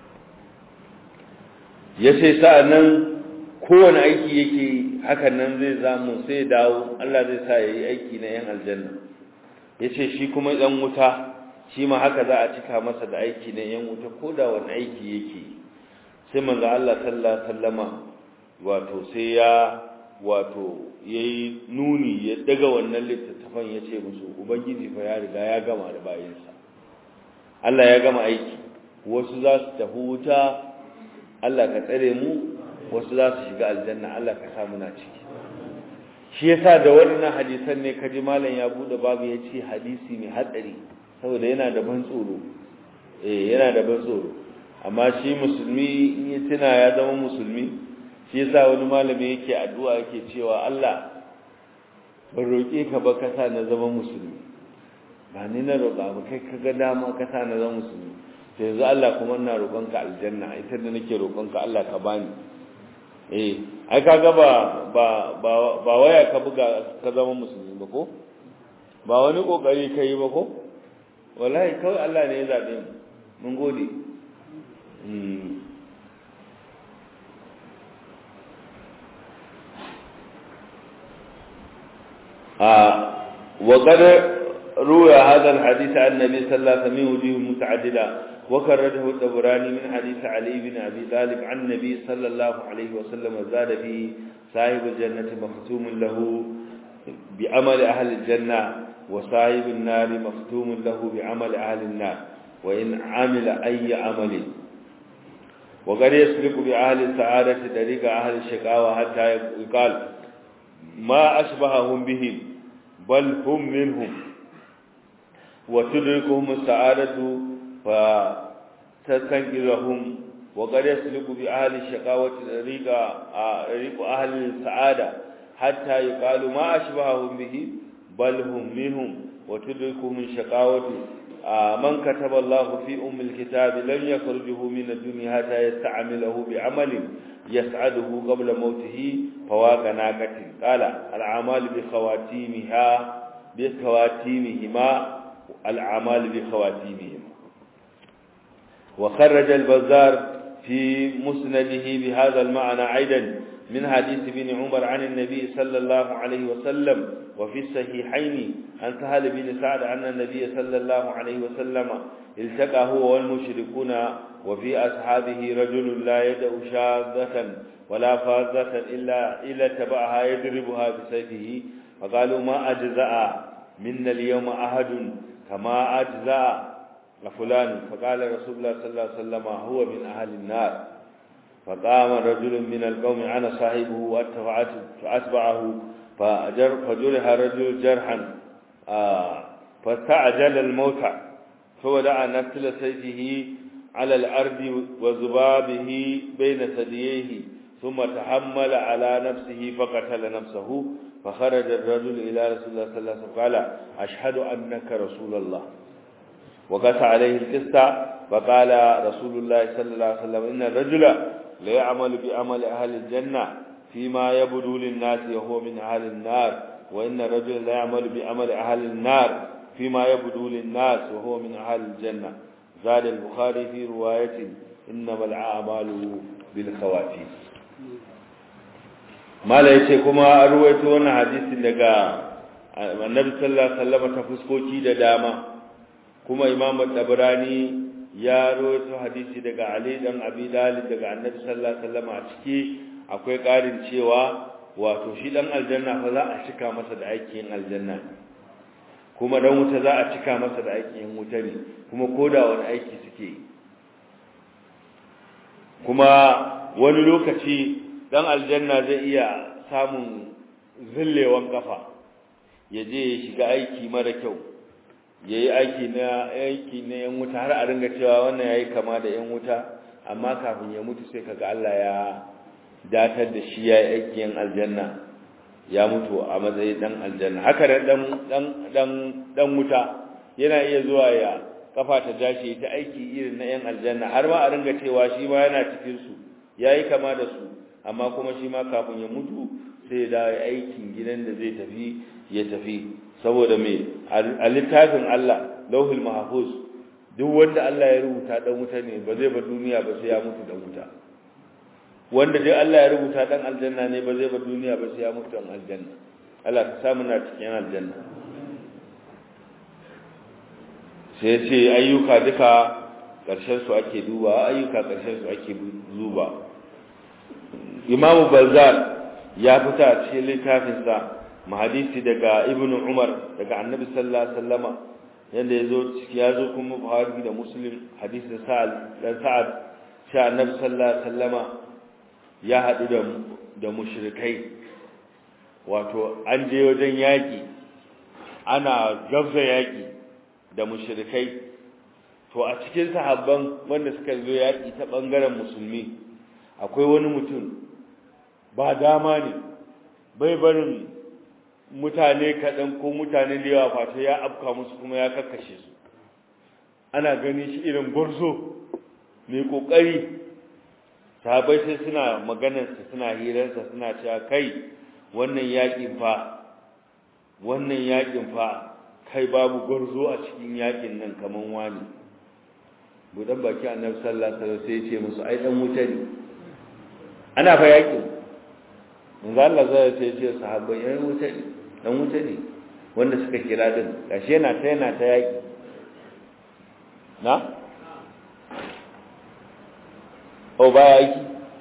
ya ce sa'annan kowane aiki yake hakan nan zai zamu sai dawo Allah zai sa yayi aiki na yan aljanna yace shi kuma dan wuta shi ma haka za a cika masa da aiki na yan wuta ko da wani aiki yake sai manzo Allah sallallahu alaihi wasallama wato sai ya wato yayi nuni ya daga wannan littattafan yace musu ubangiji fa ya riga ya gama da bayinsa Allah ya gama aiki wasu za su tafi wuta Allah ka tsare mu wasu za su shiga aljanna Allah ka sa muna ciki shi yasa da wannan hadisan ne kaji malam ya bude babu ya ce hadisi mai hatsari saboda yana da ban tsoro eh yana da ban tsoro amma shi musulmi in ya tuna ya zama musulmi shi yasa wani malami yake addu'a yake cewa Allah ban roƙe ka ba ka sa na zama musulmi ba ni na roƙa ba kai ka ga dama ka sa na zama musulmi to yanzu Allah kuma ina roƙonka aljanna ita da nake roƙonka Allah ka bani eh ai kaga ba ba ba waya ka buga ka zama musulmi ba ko ba wani kokari kai ba ko wallahi kawai Allah ne ya zabe mu mun gode a وقد روى هذا الحديث عن النبي صلى الله عليه وسلم وجوه متعددة وكرره الدبراني من حديث علي بن أبي طالب عن النبي صلى الله عليه وسلم زاد فيه صاحب الجنة مختوم له بعمل أهل الجنة وصاحب النار مختوم له بعمل أهل النار وإن عمل أي عمل وقد يسلك بأهل السعادة طريق أهل الشقاوة حتى يقال ما أشبههم بهم بل هم منهم وتدركهم السعادة فتستنقذهم وقد يسلك بأهل الشقاوة طريق طريق أهل السعادة حتى يقال ما أشبههم به بل هم منهم وتدركهم الشقاوة من كتب الله في أم الكتاب لن يخرجه من الدنيا حتى يستعمله بعمل يسعده قبل موته فواق ناقة قال الأعمال بخواتيمها بخواتيمهما الأعمال بخواتيمهما وخرج البزار في مسنده بهذا المعنى أيضا من حديث ابن عمر عن النبي صلى الله عليه وسلم وفي الصحيحين عن سهل بن سعد أن النبي صلى الله عليه وسلم التقى هو والمشركون وفي أصحابه رجل لا يدع شاذة ولا فاذة إلا إلا تبعها يضربها بسيفه فقالوا ما أجزأ منا اليوم أحد كما أجزأ فلان فقال رسول الله صلى الله عليه وسلم هو من أهل النار فقام رجل من القوم أنا صاحبه فأتبعه فجر فجرح رجل جرحا آه فاستعجل الموت فودع نسل سيفه على الأرض وذبابه بين ثدييه ثم تحمل على نفسه فقتل نفسه فخرج الرجل إلى رسول الله صلى الله عليه وسلم قال أشهد أنك رسول الله وقس عليه القصة فقال رسول الله صلى الله عليه وسلم إن الرجل لا يعمل بعمل أهل الجنة فيما يبدو للناس وهو من أهل النار وإن الرجل لا يعمل بعمل أهل النار فيما يبدو للناس وهو من أهل الجنة زاد البخاري في رواية إنما الأعمال بالخواتيم ما لا yace kuma an ruwaito wannan hadisin daga Annabi sallallahu alaihi wasallam ta fuskoki da dama kuma Imam Tabrani ya rawaito hadisi daga Ali dan Abi Talib daga Annabi sallallahu alaihi wasallam a ciki akwai ƙarin cewa wato shi dan aljanna fa za a cika masa da aikin aljanna kuma dan wuta za a cika masa da aikin wuta ne kuma koda wani aiki suke kuma wani lokaci dan aljanna zai iya samun zillewan kafa ya je ya shiga aiki mara kyau ya yi aiki na aiki na yan wuta har a ringa cewa wannan ya yi kama da yan wuta amma kafin ya mutu sai kaga Allah ya datar da shi ya yi aiki yan aljanna ya mutu a matsayin dan aljanna haka da dan dan dan dan wuta yana iya zuwa ya kafa ta dashi ta aiki irin na yan aljanna har ma a ringa cewa shi ma yana cikin su yayi kama da su amma kuma shi ma kafin ya mutu sai ya dawo aikin gidan da zai tafi ya tafi saboda me a littafin Allah lauhul mahfuz duk wanda Allah ya rubuta dan wuta ne ba zai bar duniya ba sai ya mutu dan wuta wanda dai Allah ya rubuta dan aljanna ne ba zai bar duniya ba sai ya mutu dan aljanna Allah ka samu na cikin aljanna sai ce ayyuka duka karshen su ake duba ayyuka karshen su ake duba Imam Bazzar ya fita a cikin littafin sa mahadisi daga Ibn Umar daga Annabi sallallahu alaihi wasallama yanda yazo ya zo kuma Buhari da Muslim hadisin Sa'ad dan Sa'ad sha Annabi sallallahu alaihi wasallama ya haɗu da da mushrikai wato an je wajen yaƙi ana gabza yaƙi da mushrikai to a cikin sahabban wanda suka zo yaƙi ta ɓangaren musulmi akwai wani mutum ba dama ne bai barin mutane kaɗan ko mutane da yawa fata ya afka musu kuma ya kakkashe su ana gani shi irin gwarzo mai ƙoƙari sahabai sai suna maganarsa suna hirarsa suna cewa kai wannan yakin fa wannan yakin fa kai babu gwarzo a cikin yakin nan kaman wani budan baki annabi sallallahu alaihi wasallam sai ya ce musu ai dan wuta ne ana fa yakin manzo Allah zai ce ce sahabbai ai wuta ne dan wuta ne wanda suka kira din gashi yana ta yana ta yaki na o baya aiki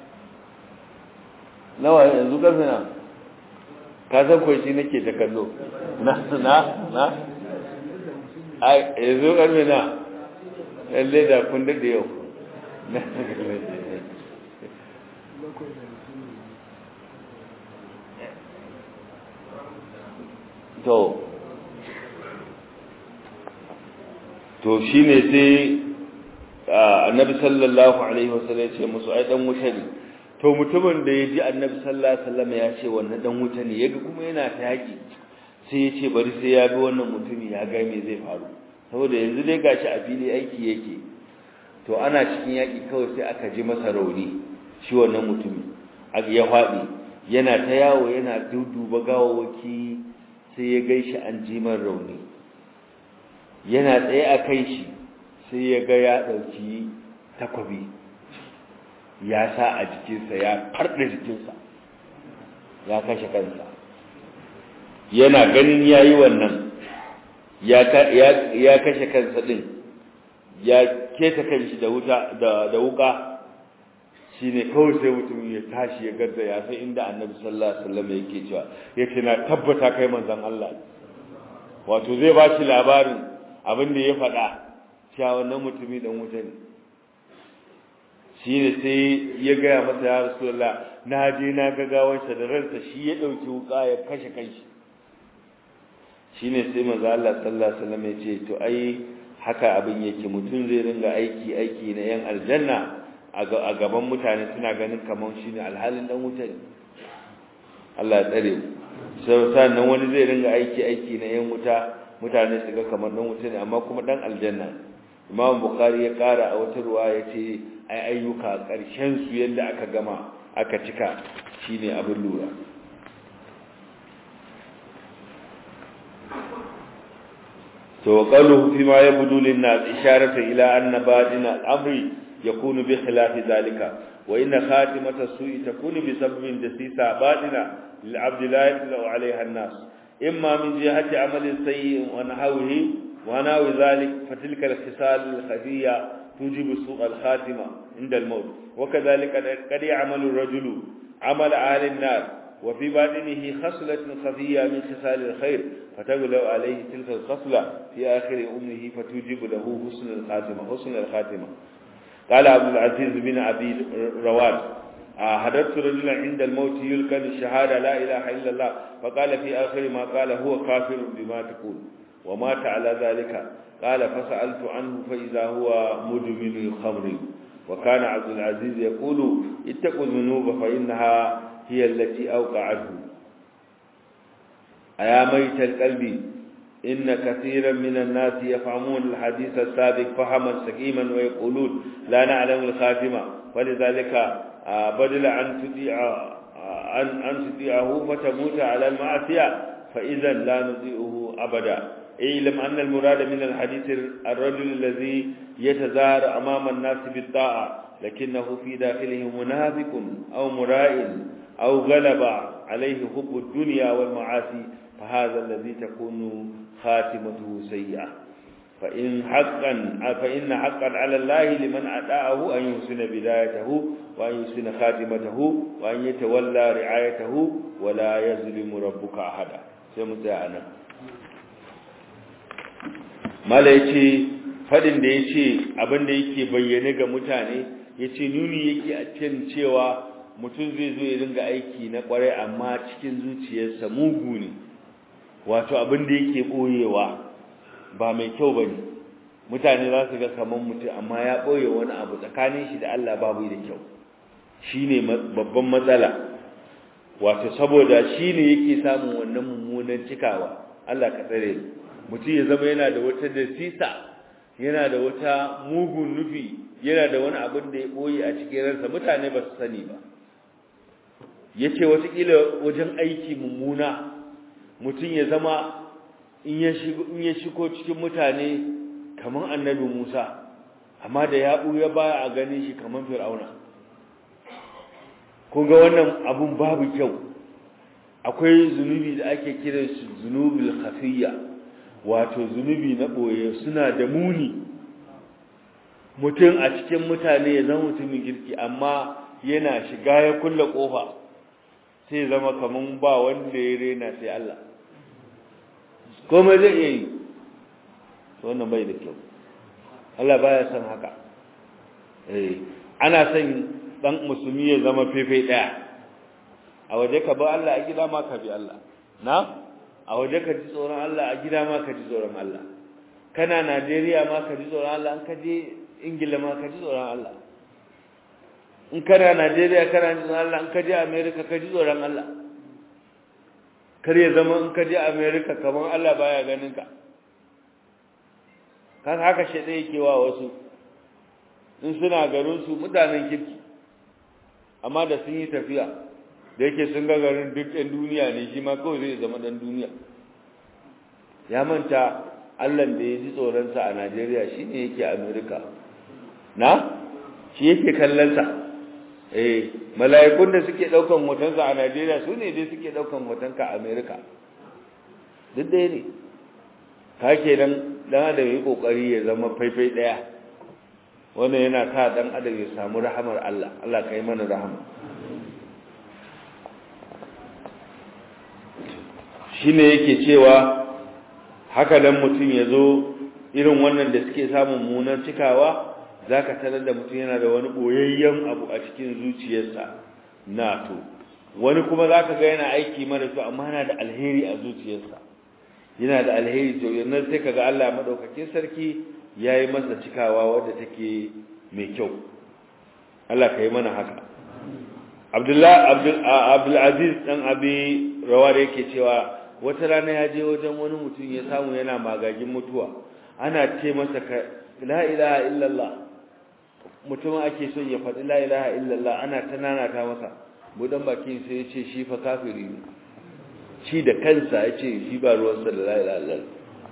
nawa yanzu karfe na ka san ko shi nake ta kallo na na na ai yanzu karfe na lalle da kun da yau to to shine sai annabi sallallahu alaihi wasallam ya ce musu ai dan wuta ne to mutumin da ya ji annabi sallallahu alaihi wasallam ya ce wannan dan wuta ne yaga kuma yana ta yaki sai ya ce bari sai ya bi wannan mutumi ya ga me zai faru saboda yanzu dai gashi a fili aiki yake to ana cikin yaki kawai sai aka ji masa rauni shi wannan mutumi ya faɗi yana ta yawo yana duduba gawawaki sai ya gaishi an ji man rauni yana tsaye a kai shi sai ya ga ya ɗauki takwabi ya sa a jikinsa ya farɗa jikinsa ya kashe kansa yana ganin ya yi wannan ya kashe kansa ɗin ya keta kanshi da wuta da wuka shi ne kawai sai mutum ya tashi ya gadda ya sai inda annabi sallallahu alaihi wasallam yake cewa yake na tabbata kai manzon Allah wato zai ba shi labarin abin da ya faɗa cewa wannan mutumi dan wuta ne shi ne sai ya gaya masa ya rasulullah na je na ga gawansa da ransa shi ya ɗauki wuka ya kashe kanshi shi ne sai manzo Allah sallallahu alaihi wasallam ya ce to ai haka abin yake mutum zai ringa aiki aiki na yan aljanna a gaban mutane suna ganin kamar shi ne alhalin dan wuta ne Allah ya tsare mu sai sannan wani zai ringa aiki aiki na yan wuta mutane su ga kamar dan wuta ne amma kuma dan aljanna Imam Bukhari ya kara a wata ruwa ya ce ai ayyuka karshen su yadda aka gama aka cika shine abin lura to qaluhu fi ma yabdu lin nas isharatu ila anna badina al-amri yakunu bi khilafi dhalika wa inna khatimata su'i takunu bi sababin dasisa badina lil abdi la yatlu alaiha an-nas imma min jihati amali sayyi wa nahwihi wa nahwi dhalik fatilka al-khisal al-khafiyya tujibu su' al-khatima inda al-maut wa kadhalika qad ya'malu ar-rajulu amala ahli an-nar وفي باطنه خصلة خفية من خصال الخير فتغلو عليه تلك الخصلة في آخر أمه فتوجب له حسن الخاتمة حسن الخاتمة قال عبد العزيز بن أبي رواد حضرت رجلا عند الموت يلقن الشهادة لا إله إلا الله فقال في آخر ما قال هو كافر بما تقول ومات على ذلك قال فسألت عنه فإذا هو مدمن الخمر وكان عبد العزيز يقول اتقوا الذنوب فإنها هي التي أوقعته أيا ميت القلب إن كثيرا من الناس يفهمون الحديث السابق فهما سقيما ويقولون لا نعلم الخاتمة فلذلك بدل أن تطيع أن أن تطيعه فتموت على المعصية فإذا لا نطيعه أبدا اعلم أن المراد من الحديث الرجل الذي يتظاهر أمام الناس بالطاعة لكنه في داخله منافق أو مرائل أو غلب عليه حب الدنيا والمعاصي فهذا الذي تكون خاتمته سيئة فإن حقا فإن حقا على الله لمن أداءه أن يحسن بدايته وأن يحسن خاتمته وأن يتولى رعايته ولا يظلم ربك أحدا سمتعنا mala yace fadin da yace abin da yake bayyane ga mutane yace nuni yake a cikin cewa mutum zai zo ya dinga aiki na kwarai amma cikin zuciyarsa mugu ne wato abin da yake boyewa ba mai kyau bane mutane za su ga kaman mutum amma ya boye wani abu tsakanin shi da Allah babu da kyau shine babban matsala wato saboda shine yake samun wannan mummunan cikawa Allah ka tsare mutum ya zama yana da wata dasisa yana da wata mugun nufi yana da wani abin da ya boye a cikin ransa mutane ba su sani ba yace watakila wajen aiki mummuna mutum ya zama in ya shigo in ya shigo cikin mutane kaman annabi Musa amma da ya buya baya a ganin shi kaman Fir'auna kun ga wannan abun babu kyau akwai zunubi da ake kiran shi zunubul khafiyya wato zunubi na boye suna da muni mutum a cikin mutane ya zama mutumin girki amma yana shiga ya kulle kofa sai zama kaman ba wanda ya rena sai Allah komai zai iya yi wannan bai da kyau Allah baya son haka eh ana son dan musulmi ya zama fefe daya a waje ka ba Allah a gida ma ka bi Allah na a waje ka ji tsoron Allah a gida ma ka ji tsoron Allah kana Najeriya ma ka ji tsoron Allah an ka je Ingila ma ka ji tsoron Allah in kana Najeriya kana ji tsoron Allah in ka je America ka ji tsoron Allah kar ya zama in ka je America kamar Allah baya ganin ka kan haka shaidan yake wa wasu in suna garin su mutanen kirki amma da sun yi tafiya da yake sun ga garin duk ɗan duniya ne shi ma kawai zai zama ɗan duniya ya manta Allah da ya ji tsoronsa a Najeriya shi ne yake Amerika na shi yake kallonsa eh mala'ikun da suke ɗaukan hotonsa a Najeriya su ne dai suke ɗaukan hotonka a Amerika duk ɗaya ne ka ke dan dan adam yi kokari ya zama faifai ɗaya wannan yana sa dan adam ya samu rahamar Allah Allah ka yi mana rahama shine yake cewa haka dan mutum ya zo irin wannan da suke samun munan cikawa zaka tarar da mutum yana da wani boyayyen abu a cikin zuciyarsa na to wani kuma zaka ga yana aiki mara to amma yana da alheri a zuciyarsa yana da alheri to yanzu sai kaga Allah madaukakin sarki yayi masa cikawa wadda take mai kyau Allah kai mana haka Abdullah Abdul Abdul Aziz dan Abi Rawar yake cewa wata rana ya je wajen wani mutum ya samu yana magagin mutuwa ana ce masa la ilaha illallah mutum ake son ya faɗi la ilaha illallah ana ta nanata masa budan bakin sai ya ce shi fa kafiri ne shi da kansa ya ce shi ba ruwansa da la ilaha illallah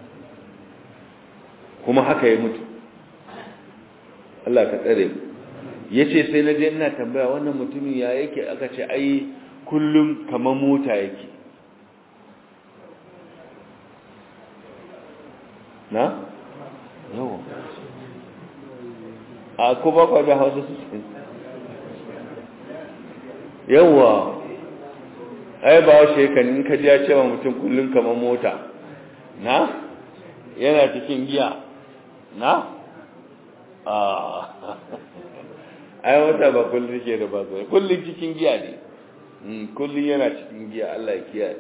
kuma haka ya mutu Allah ka tsare mu yace sai na je ina tambaya wannan mutumin ya yake aka ce ai kullum kamar mota yake na? yawa a kuma kwada hausa su yawa ai ba washe kan in ka ya cewa mutum kullum kamar mota na? yana cikin giya na? a ai wata ba kullum ke da ba zai kullum cikin giya ne kullum yana cikin giya Allah ya kiyaye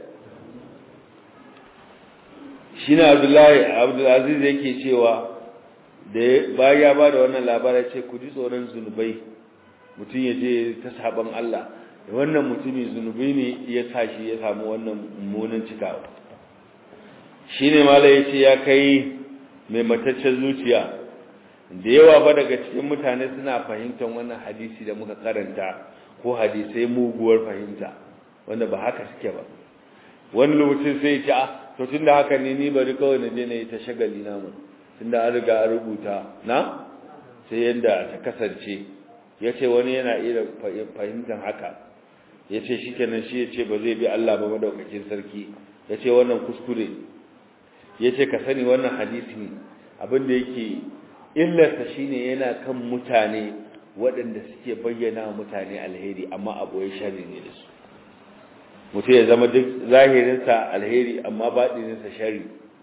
shi ne abdulaziz yake cewa da bayan ya ba da wannan labarai ce ku ji tsoron zunubai mutum ya je ta saban Allah wannan mutumin zunubai ne ya sa shi ya samu wannan mummunan cikawa shi ne mala ya ce ya kai mai mataccen zuciya da yawa ba daga cikin mutane suna fahimtar wannan hadisi da muka karanta ko hadisai muguwar fahimta wanda ba haka suke ba wani lokacin sai ya ce a to tun da haka ne ni bari kawai na je na yi ta shagali namu tun da an riga an rubuta na sai yadda ta kasance ya ce wani yana iya fahimtar haka ya ce shi kenan shi ya ce ba zai bi Allah ba madaukakin sarki ya ce wannan kuskure ya ce ka sani wannan hadisi abin da yake illarsa shine yana kan mutane waɗanda suke bayyana mutane alheri amma aboye sharri ne da su mutum ya zama duk zahirinsa alheri amma baɗininsa shari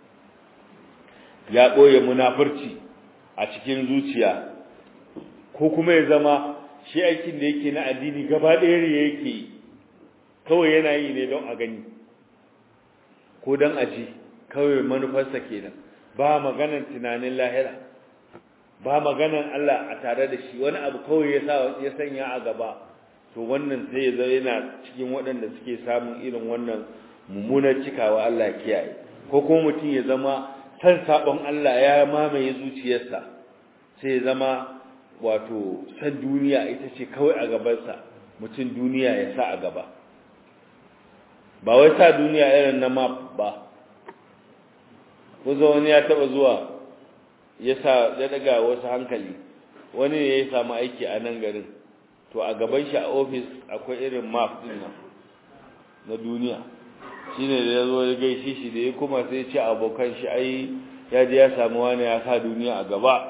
ya ɓoye munafurci a cikin zuciya ko kuma ya zama shi aikin da yake na addini gaba ɗaya ya yake kawai yana yi ne don a gani ko don a ji kawai manufarsa kenan ba maganan tunanin lahira ba maganan Allah a tare da shi wani abu kawai ya sanya a gaba to wannan sai ya zama yana cikin waɗanda suke samun irin wannan mummunar cikawa Allah kiyaye ko kuma mutum ya zama san sabon Allah ya mamaye zuciyarsa sai ya zama wato san duniya ita ce kawai a gabansa mutum duniya ya sa a gaba ba wai sa duniya irin na map ba kuzo wani ya taba zuwa ya sa ya daga wasu hankali wani ne ya samu aiki a nan garin to a gaban shi a ofis akwai irin map din nan na duniya shine da yazo ya gaishe shi da ya kuma sai ce abokan shi ai ya je ya samu wani ya sa duniya a gaba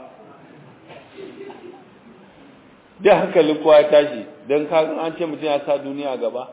da hankalin kowa ya tashi don kagan an ce mutum ya sa duniya a gaba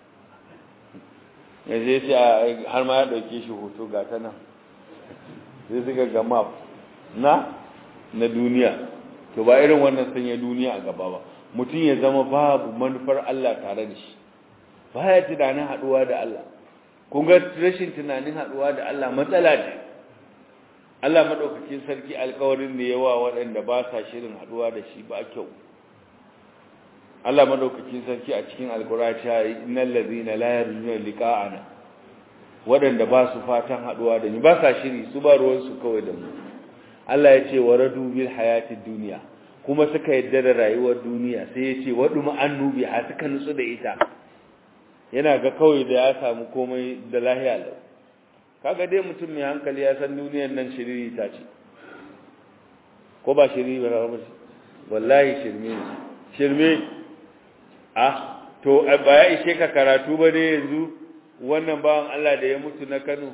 ya zai sai har ma ya ɗauke shi hoto ga ta nan sai suka ga map na na duniya to ba irin wannan sanya duniya a gaba ba mutum ya zama babu manufar Allah tare da shi baya tunanin haduwa da Allah kun ga rashin tunanin haduwa da Allah matsala ce Allah madaukakin sarki alƙawarin da yawa waɗanda ba sa shirin haduwa da shi ba kyau Allah madaukakin sarki a cikin alƙur'ani ya yi innal ladina la yarjuna liqa'ana waɗanda ba su fatan haduwa da ni ba sa shiri su ba ruwan su kawai da mu Allah ya ce waradu bil hayatid dunya kuma suka yadda da rayuwar duniya sai ya ce wadu ma'annu bi ha suka nutsu da ita yana ga kawai da ya samu komai da lahiya lau kaga dai mutum mai hankali ya san duniyar nan shiriri ta ce ko ba shiriri ba ba wallahi shirme ne shirme ah to ba ya ishe ka karatu ba ne yanzu wannan bawan Allah da ya mutu na Kano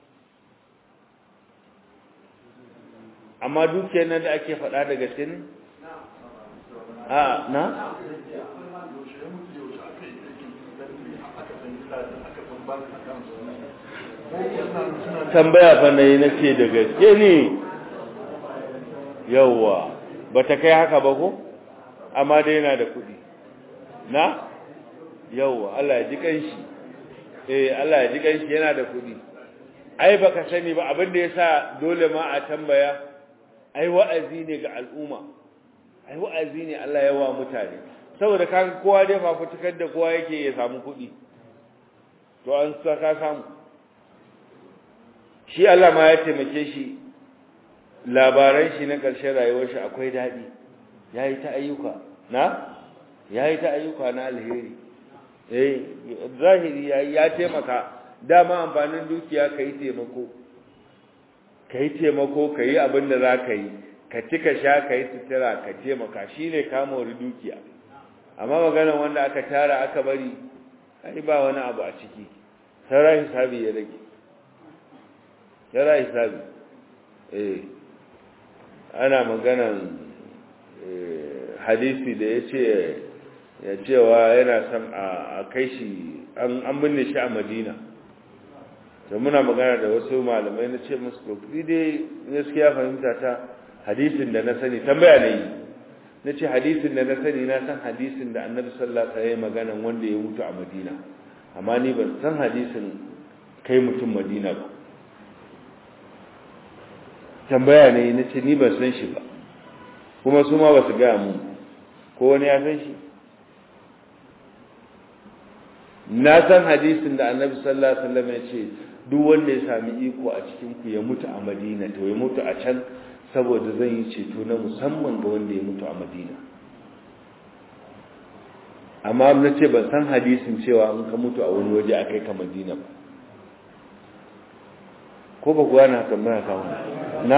amma dukiyar nan da ake faɗa da gaske ne a na tambaya fa nayi nace da gaske ne yawa bata kai haka ba ko amma dai yana da kuɗi na yawa Allah ya ji kanshi eh Allah ya ji kanshi yana da kuɗi ai baka sani ba abin da yasa dole ma a tambaya ai wa'azi ne ga al'umma ai wa'azi ne Allah ya wa mutane saboda kaga kowa dai fafutukar da kowa yake ya samu kuɗi to an saka samu shi Allah ma ya taimake shi labaran shi na ƙarshen rayuwar shi akwai daɗi yayi ta ayyuka na yayi ta ayyuka na alheri eh zahiri yayi ya taimaka dama amfanin dukiya kai taimako kai taimako kai abin da za ka yi ka ci ka sha ka yi sutura ka taimaka shine ka mori dukiya amma magana wanda aka tara aka bari ai ba wani abu a ciki sai hisabi ya rage yara hisabi eh ana maganan hadisi da yace ya cewa yana son a kai shi an binne shi a Madina to muna magana da wasu malamai na ce musu to dai gaskiya fahimta ta hadisin da na sani tambaya ne na ce hadisin da na sani na san hadisin da annabi sallallahu alaihi wasallam maganan wanda ya mutu a Madina amma ni ban san hadisin kai mutum Madina ba tambaya ne na ce ni ban san shi ba kuma su ma ba su gaya mun ko wani ya san shi na san hadisin da annabi sallallahu alaihi wasallam ya ce duk wanda ya sami iko a cikin ku ya mutu a Madina to ya mutu a can saboda zan yi ceto na musamman ga wanda ya mutu a Madina amma na ce ban san hadisin cewa in ka mutu a wani waje a kai ka Madina ba ko ba kuwa na tambaya kawo na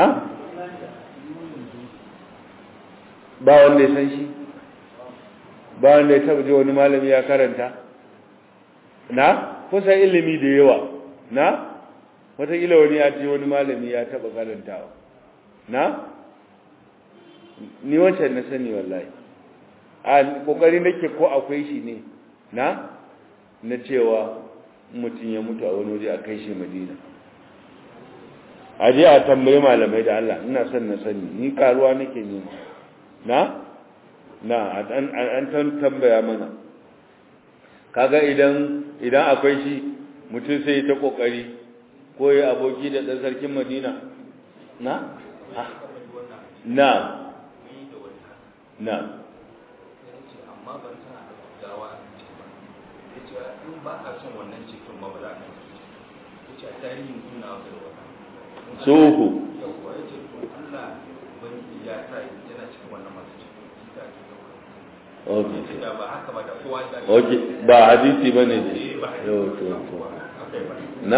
ba wanda ya san shi ba wanda ya taba je wani malami ya karanta na kusan ilimi da yawa na wataƙila wani ya ce wani malami ya taba karantawa na ni wancan na sani wallahi a kokari nake ko akwai shi ne na na cewa mutum ya mutu a wani waje a kai shi madina a je a tambayi malamai da Allah ina son na sani ni karuwa nake nema na na an tambaya mana kaga idan idan akwai shi mutum sai ta kokari ko ya aboki da dan sarkin Madina na na na amma ban tana da gawa a cikin ba yace in ba a son wannan cikin ba ba za ka yace a tarihin suna da wannan so uku yawwa yace to Allah ban ya sa yana cikin wannan masu cikin ita ce okay da ba haka ba da kowa da okay ba hadisi bane ne yau to to na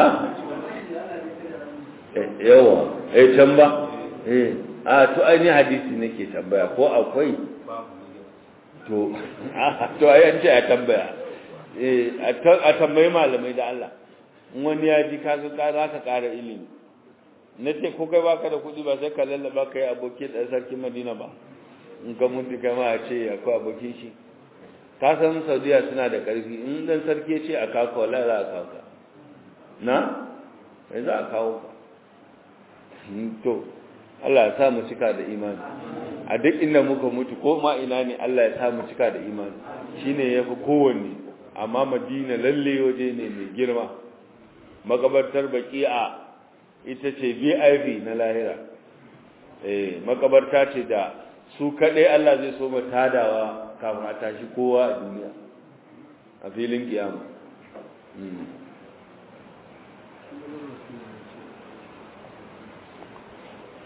yawa eh can ba eh a to ai ni hadisi nake tambaya ko akwai to to ai an ce a tambaya eh a tambayi malamai da Allah in wani ya ji kaga ka za ka ƙara ilimi na ce ko kai baka da kuɗi ba sai ka lallaba ka yi abokin ɗan sarkin madina ba in ka mutu kai ma a ce akwai abokin shi ka san saudiya suna da ƙarfi in ɗan sarki ya ce a kawo wala za a kawo ka na sai za a kawo ka to Allah ya sa mu cika da imani a duk inda muka mutu ko ma ina ne Allah ya sa mu cika da imani shine yafi kowanne amma Madina lalle waje ne mai girma makabartar baqi'a ita ce VIP na lahira eh makabarta ce da su kadai Allah zai so mu tadawa kafin a tashi kowa a duniya a filin kiyama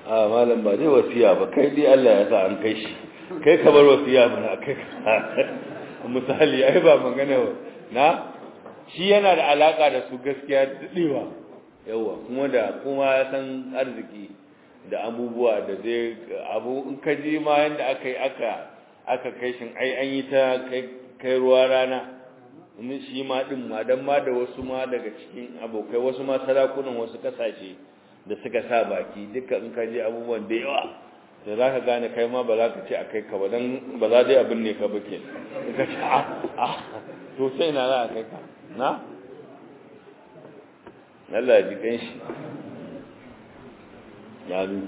a malam ba dai wasiya ba kai dai Allah ya sa an kai shi kai ka bar wasiya ba kai misali ai ba magana na shi yana da alaka da su gaskiya dadewa yawa kuma da kuma ya san arziki da abubuwa da dai abu in ka ji ma yanda aka yi aka aka kai shin ai an yi ta kai ruwa rana ni shi ma din ma dan ma da wasu ma daga cikin abokai wasu ma sarakunan wasu kasashe da suka sa baki duka in ka ji abubuwan da yawa da za ka gane kai ma ba za ka ce a kai ka ba don ba za dai abin ne ka ba ke ka ce a a to sai na za a kai ka na Allah ji kan shi ya nu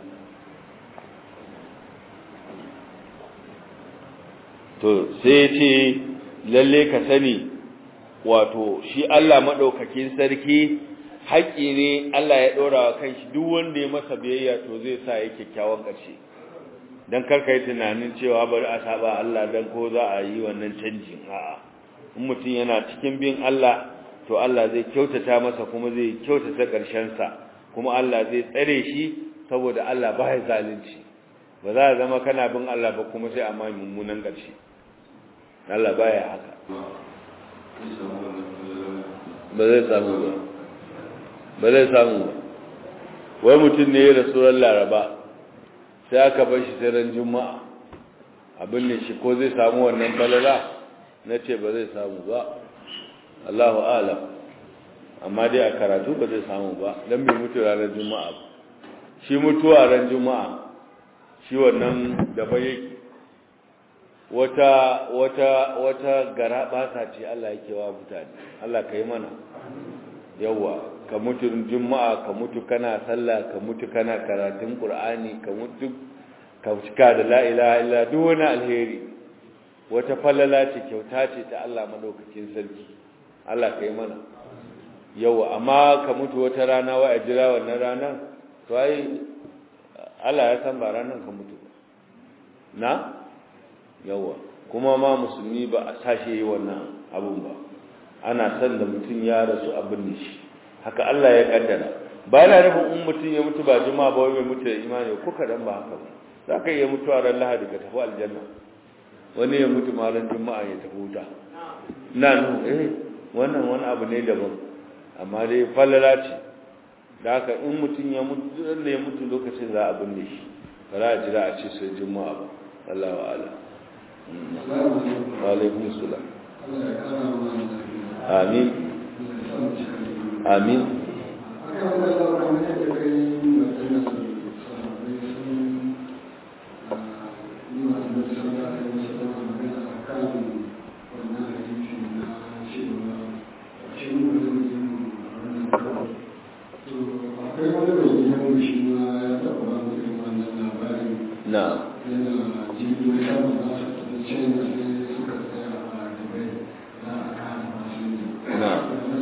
to sai ce lalle ka sani wato shi Allah maɗaukakin sarki haƙƙi ne Allah ya ɗora wa kanshi duk wanda ya masa biyayya to zai sa ya kyakkyawan ƙarshe don karka yi tunanin cewa bari a saba Allah don ko za a yi wannan canjin a'a in mutum yana cikin bin Allah to Allah zai kyautata masa kuma zai kyautata ƙarshensa kuma Allah zai tsare shi saboda Allah ba ya zalunci ba za a zama kana bin Allah ba kuma sai a ma mummunan ƙarshe Allah ba ya haka ba zai samu ba ba zai samu ba wai mutum ne ya rasu ran laraba sai aka bar shi sai ran juma'a abin ne shi ko zai samu wannan falala na ce ba zai samu ba Allahu alam amma dai a karatu ba zai samu ba don bai mutu ranar juma'a ba shi mutuwa ran juma'a shi wannan gaba yake wata wata wata gara basa ce Allah yake wa mutane Allah kai mana yawa ka mutu juma'a ka mutu kana sallah ka mutu kana karatun qur'ani ka mutu ka cika da la ilaha illa duk wani alheri wata falala ce kyauta ce ta Allah madaukakin sarki Allah kai mana yawa amma ka mutu wata rana wa ajira wannan ranar to ai Allah ya san ba ranar ka mutu na yawa kuma ma musulmi ba a sashe yi wannan abun ba ana san da mutum ya rasu abin da shi haka Allah ya kaddara ba yana nufin in mutum ya mutu ba juma'a ba wai mai mutu da imani ko kadan ba haka ba za ka iya mutuwa ran lahadi ka tafi aljanna wani ya mutu ma ran juma'a ya tafi wuta na nu eh wannan wani abu ne daban amma dai falala ce da haka in mutum ya mutu da ya mutu lokacin za a binne shi ba za a jira a ce sai juma'a ba Allah wa ala wa alaikum salam amin amin na na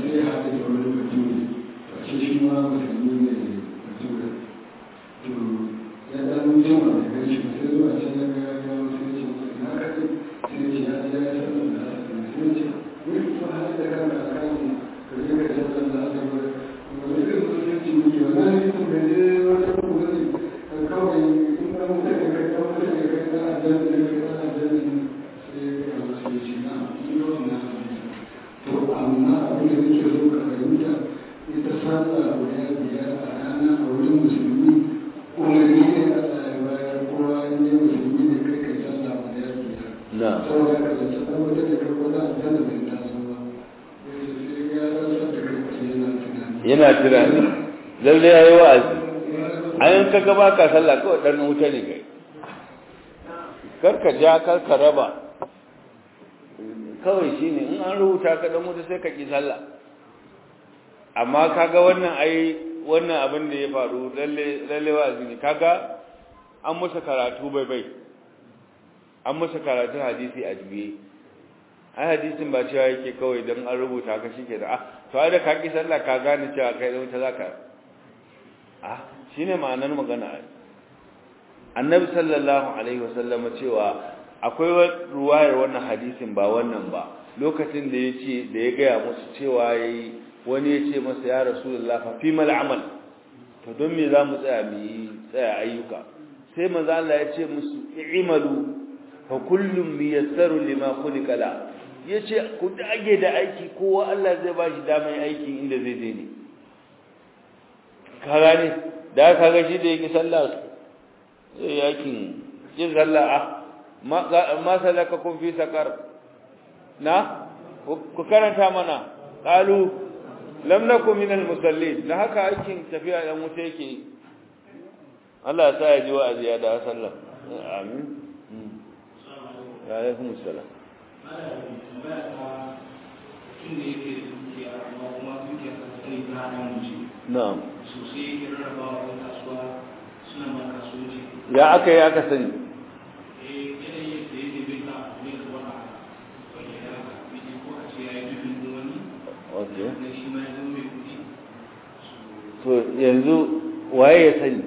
na yana tunani lalle ya yi wa'azi an ka gaba ka sallah kawai ɗan wuta ne kai karka ja karka raba kawai shi ne in an rubuta ka ɗan wuta sai ka ƙi sallah amma kaga wannan ai wannan abin da ya faru lalle wa'azi ne kaga an musa karatu bai bai an musa karatun hadisi a juye ai hadisin ba cewa yake kawai don an rubuta ka shi ke da ah to ai da ka ƙi sallah ka gane cewa kai ɗan wuta za ka ah shi ne ma'anar magana annabi sallallahu alaihi wasallam cewa akwai ruwayar wannan hadisin ba wannan ba lokacin da ya ce da ya gaya musu cewa yayi wani ya ce masa ya rasulullah fa fi mal amal to to don me za mu tsaya mu yi tsaya ayyuka sai manzo Allah ya ce musu i'malu fa kullum miyassaru lima khuliqa la yace ku dage da aiki kowa Allah zai ba shi damar aikin inda zai je ne ka gane da ka ga shi da yake sallah sai yakin yin sallah ah ma salakakum fi sakar na ku karanta mana qalu lam nakum min al musallin da haka aikin tafiya dan wuta yake Allah ya sa ya ji wa'azi ya da sallah amin wa alaikum assalam na'am ya aka yi aka sani okay to yanzu waye ya sani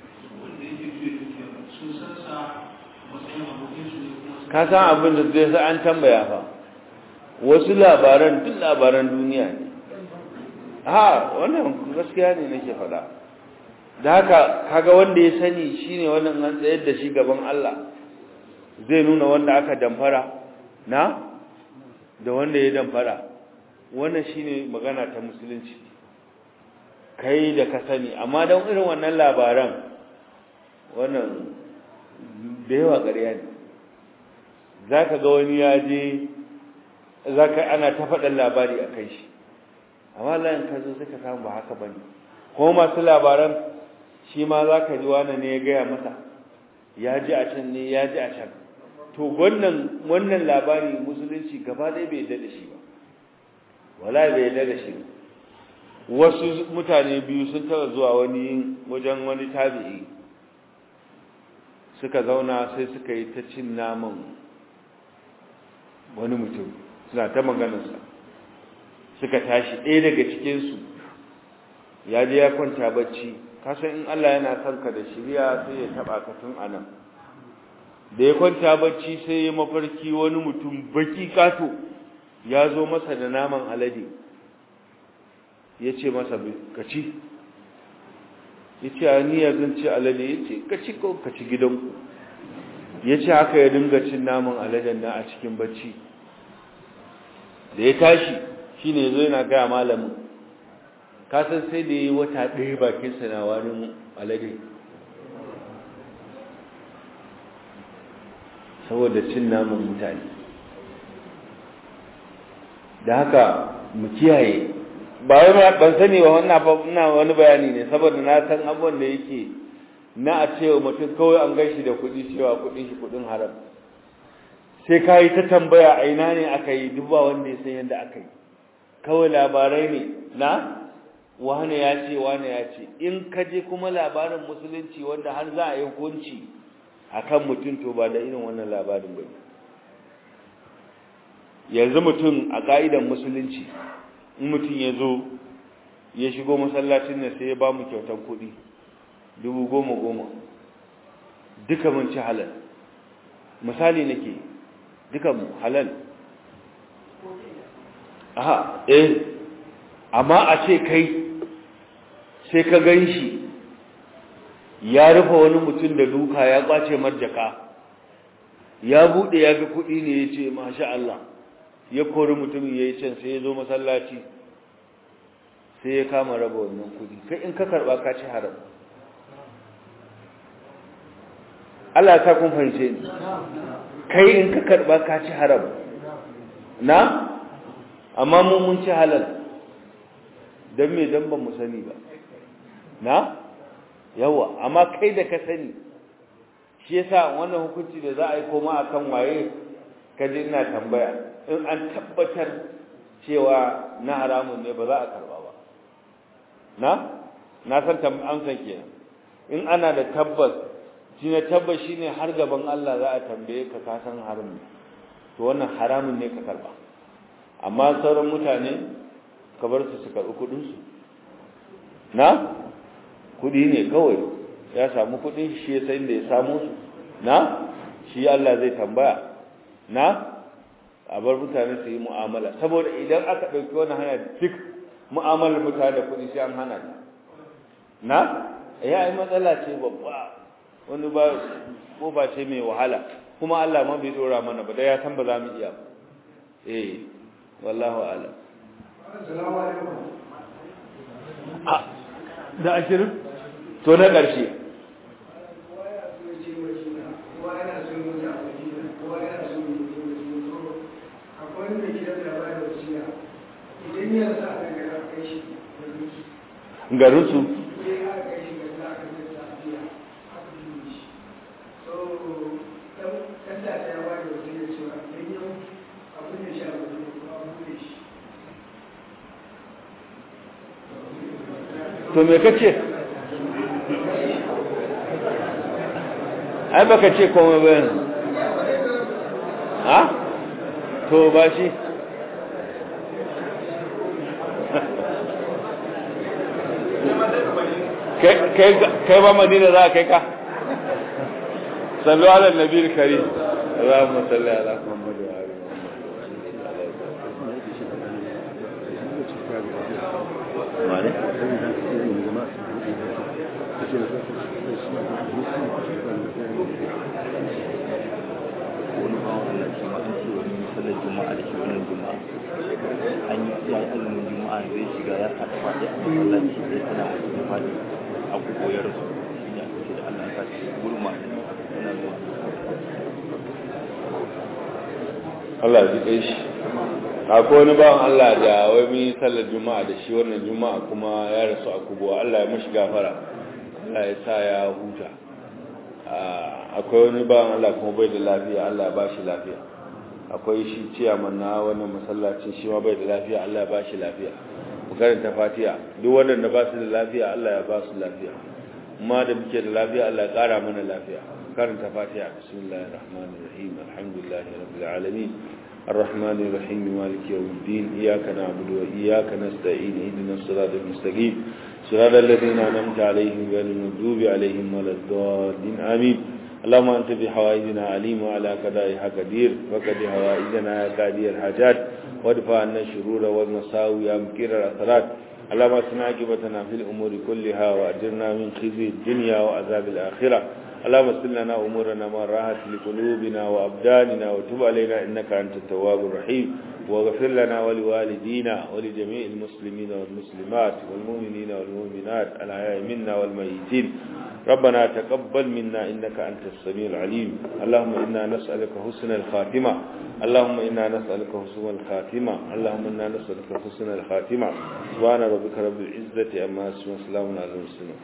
ka san abin da zai sa an tambaya fa wasu labaran duk labaran duniya ne ha wannan gaskiya ne nake faɗa da haka kaga wanda ya sani shine wannan an tsayar da shi gaban Allah zai nuna wanda aka damfara na da wanda ya damfara wannan shine magana ta musulunci kai da ka sani amma don irin wannan labaran wannan da yawa ƙarya ne za ka ga wani ya je za ka ana ta faɗin labari a kai shi amma layin ka zo suka samu ba haka ba ne kuma masu labaran shi ma za ka ji wani ne ya gaya masa ya ji a can ne ya ji a can to wannan wannan labari musulunci gaba ɗaya bai yarda da shi ba wala bai yarda da shi ba wasu mutane biyu sun taba zuwa wani wajen wani tabi'i suka zauna sai suka yi ta cin naman wani mutum suna ta maganarsa suka tashi ɗaya daga cikinsu ya je ya kwanta bacci kasan in Allah yana son ka da shirya sai ya taba ka tun anan da ya kwanta bacci sai ya mafarki wani mutum baki kato ya zo masa da naman alade ya ce masa ka ci ya ce a niya zan ci alade ya ce ka ci ko ka ci gidanku ya ce haka ya dinga cin naman aladen na a cikin bacci da ya tashi shi ne zo yana gaya malamin kasan sai da ya yi wata ɗaya bakinsa na wani alade saboda cin naman mutane da haka mu kiyaye ba wai ban sani ba wannan fa ina wani bayani ne saboda na san abubuwan da yake na a cewa mutum kawai an gaishe da kuɗi cewa kuɗin shi kuɗin haram sai ka yi ta tambaya a ina ne aka yi duk ba wanda ya san yadda aka yi kawai labarai ne na wane ya ce wane ya ce in ka je kuma labarin musulunci wanda har za a yi hukunci akan mutum to ba da irin wannan labarin ba yanzu mutum a ka'idan musulunci in mutum ya zo ya shigo masallacin nan sai ya ba mu kyautar kuɗi dubu goma goma duka mun ci halal misali nake duka mu halal aha eh amma a ce kai sai ka gan shi ya rufe wani mutum da duka ya kwace marjaka ya buɗe ya ga kuɗi ne ya ce masha Allah ya kori mutumin ya yi can sai ya zo masallaci sai ya kama raba wannan kudi kai in ka karba ka ci haram Allah ta kun fahimce ni kai in ka karba ka ci haram na amma mun mun ci halal dan me dan ban mu sani ba na yawa amma kai da ka sani shi yasa wannan hukunci da za a yi koma akan waye kaje ina tambaya in an tabbatar cewa na haramun ne ba za a karba ba na na san amsan kenan in ana da tabbas shi ne tabbas shine har gaban Allah za a tambaye ka ka san haram to wannan haramun ne ka karba amma sauran mutane ka bar su su karbi kudin su na kudi ne kawai ya samu kudin shi ya san da ya samu su na shi Allah zai tambaya na a bar mutane su yi mu'amala saboda idan aka ɗauki wani hana duk mu'amalar mutane da kuɗi sai an hana ta na ya yi matsala ce babba wani ba ko ba ce mai wahala kuma Allah ma bai dora mana ba da ya san ba za mu iya eh wallahu a'lam assalamu alaikum da ashirin to na ƙarshe garinsu to me kace ai baka ce komai ba yanzu ha to ba shi kai ba madina za a kai ka sallu ala nabi kari Allahumma salli ala Muhammad wa ali Muhammad wani bawan Allah shi ma an ce wani sallar juma'a da shi wannan juma'a an yi ya yi azumin juma'a zai shiga ya haɗa faɗi a masallaci sai tana wasu da faɗi a kuko ya rasu shi ne aka ce da Allah ya sa shi gurin ma yana zuwa Allah ya ji shi akwai wani bawan Allah da wai mun yi sallar juma'a da shi wannan juma'a kuma ya rasu a kubuwa Allah ya mashi gafara Allah ya sa ya huta akwai wani bawan Allah kuma bai da lafiya Allah ya ba shi lafiya akwai shi ciyaman na wannan masallacin shi ma bai da lafiya Allah ya ba shi lafiya mu karanta fatiha duk waɗanda ba su da lafiya Allah ya ba su lafiya amma da muke da lafiya Allah ya ƙara mana lafiya karanta fatiha bismillahir rahmanir rahim alhamdulillahi rabbil alamin الرحمن الرحيم مالك يوم الدين إياك نعبد وإياك نستعين اهدنا الصراط المستقيم صراط الذين أنعمت عليهم غير المغضوب عليهم ولا الضالين آمين اللهم أنت بحوائجنا عليم وعلى قضائها قدير وقد حوائجنا يا قاضي الحاجات وادفع عنا الشرور والمساوي يا مكير الأثرات اللهم اسمع عاقبتنا في الأمور كلها وأجرنا من خزي الدنيا وعذاب الآخرة اللهم اغفر لنا امورنا ما راحت لقلوبنا وابداننا وتب علينا انك انت التواب الرحيم واغفر لنا ولوالدينا ولجميع المسلمين والمسلمات والمؤمنين والمؤمنات الاحياء منا والميتين ربنا تقبل منا انك انت السميع العليم اللهم انا نسالك حسن الخاتمه اللهم انا نسالك حسن الخاتمه اللهم انا نسالك حسن الخاتمه سبحان ربك رب العزه عما يصفون وسلام على المرسلين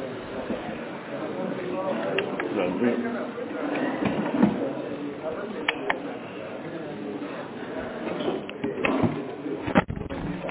Thank you.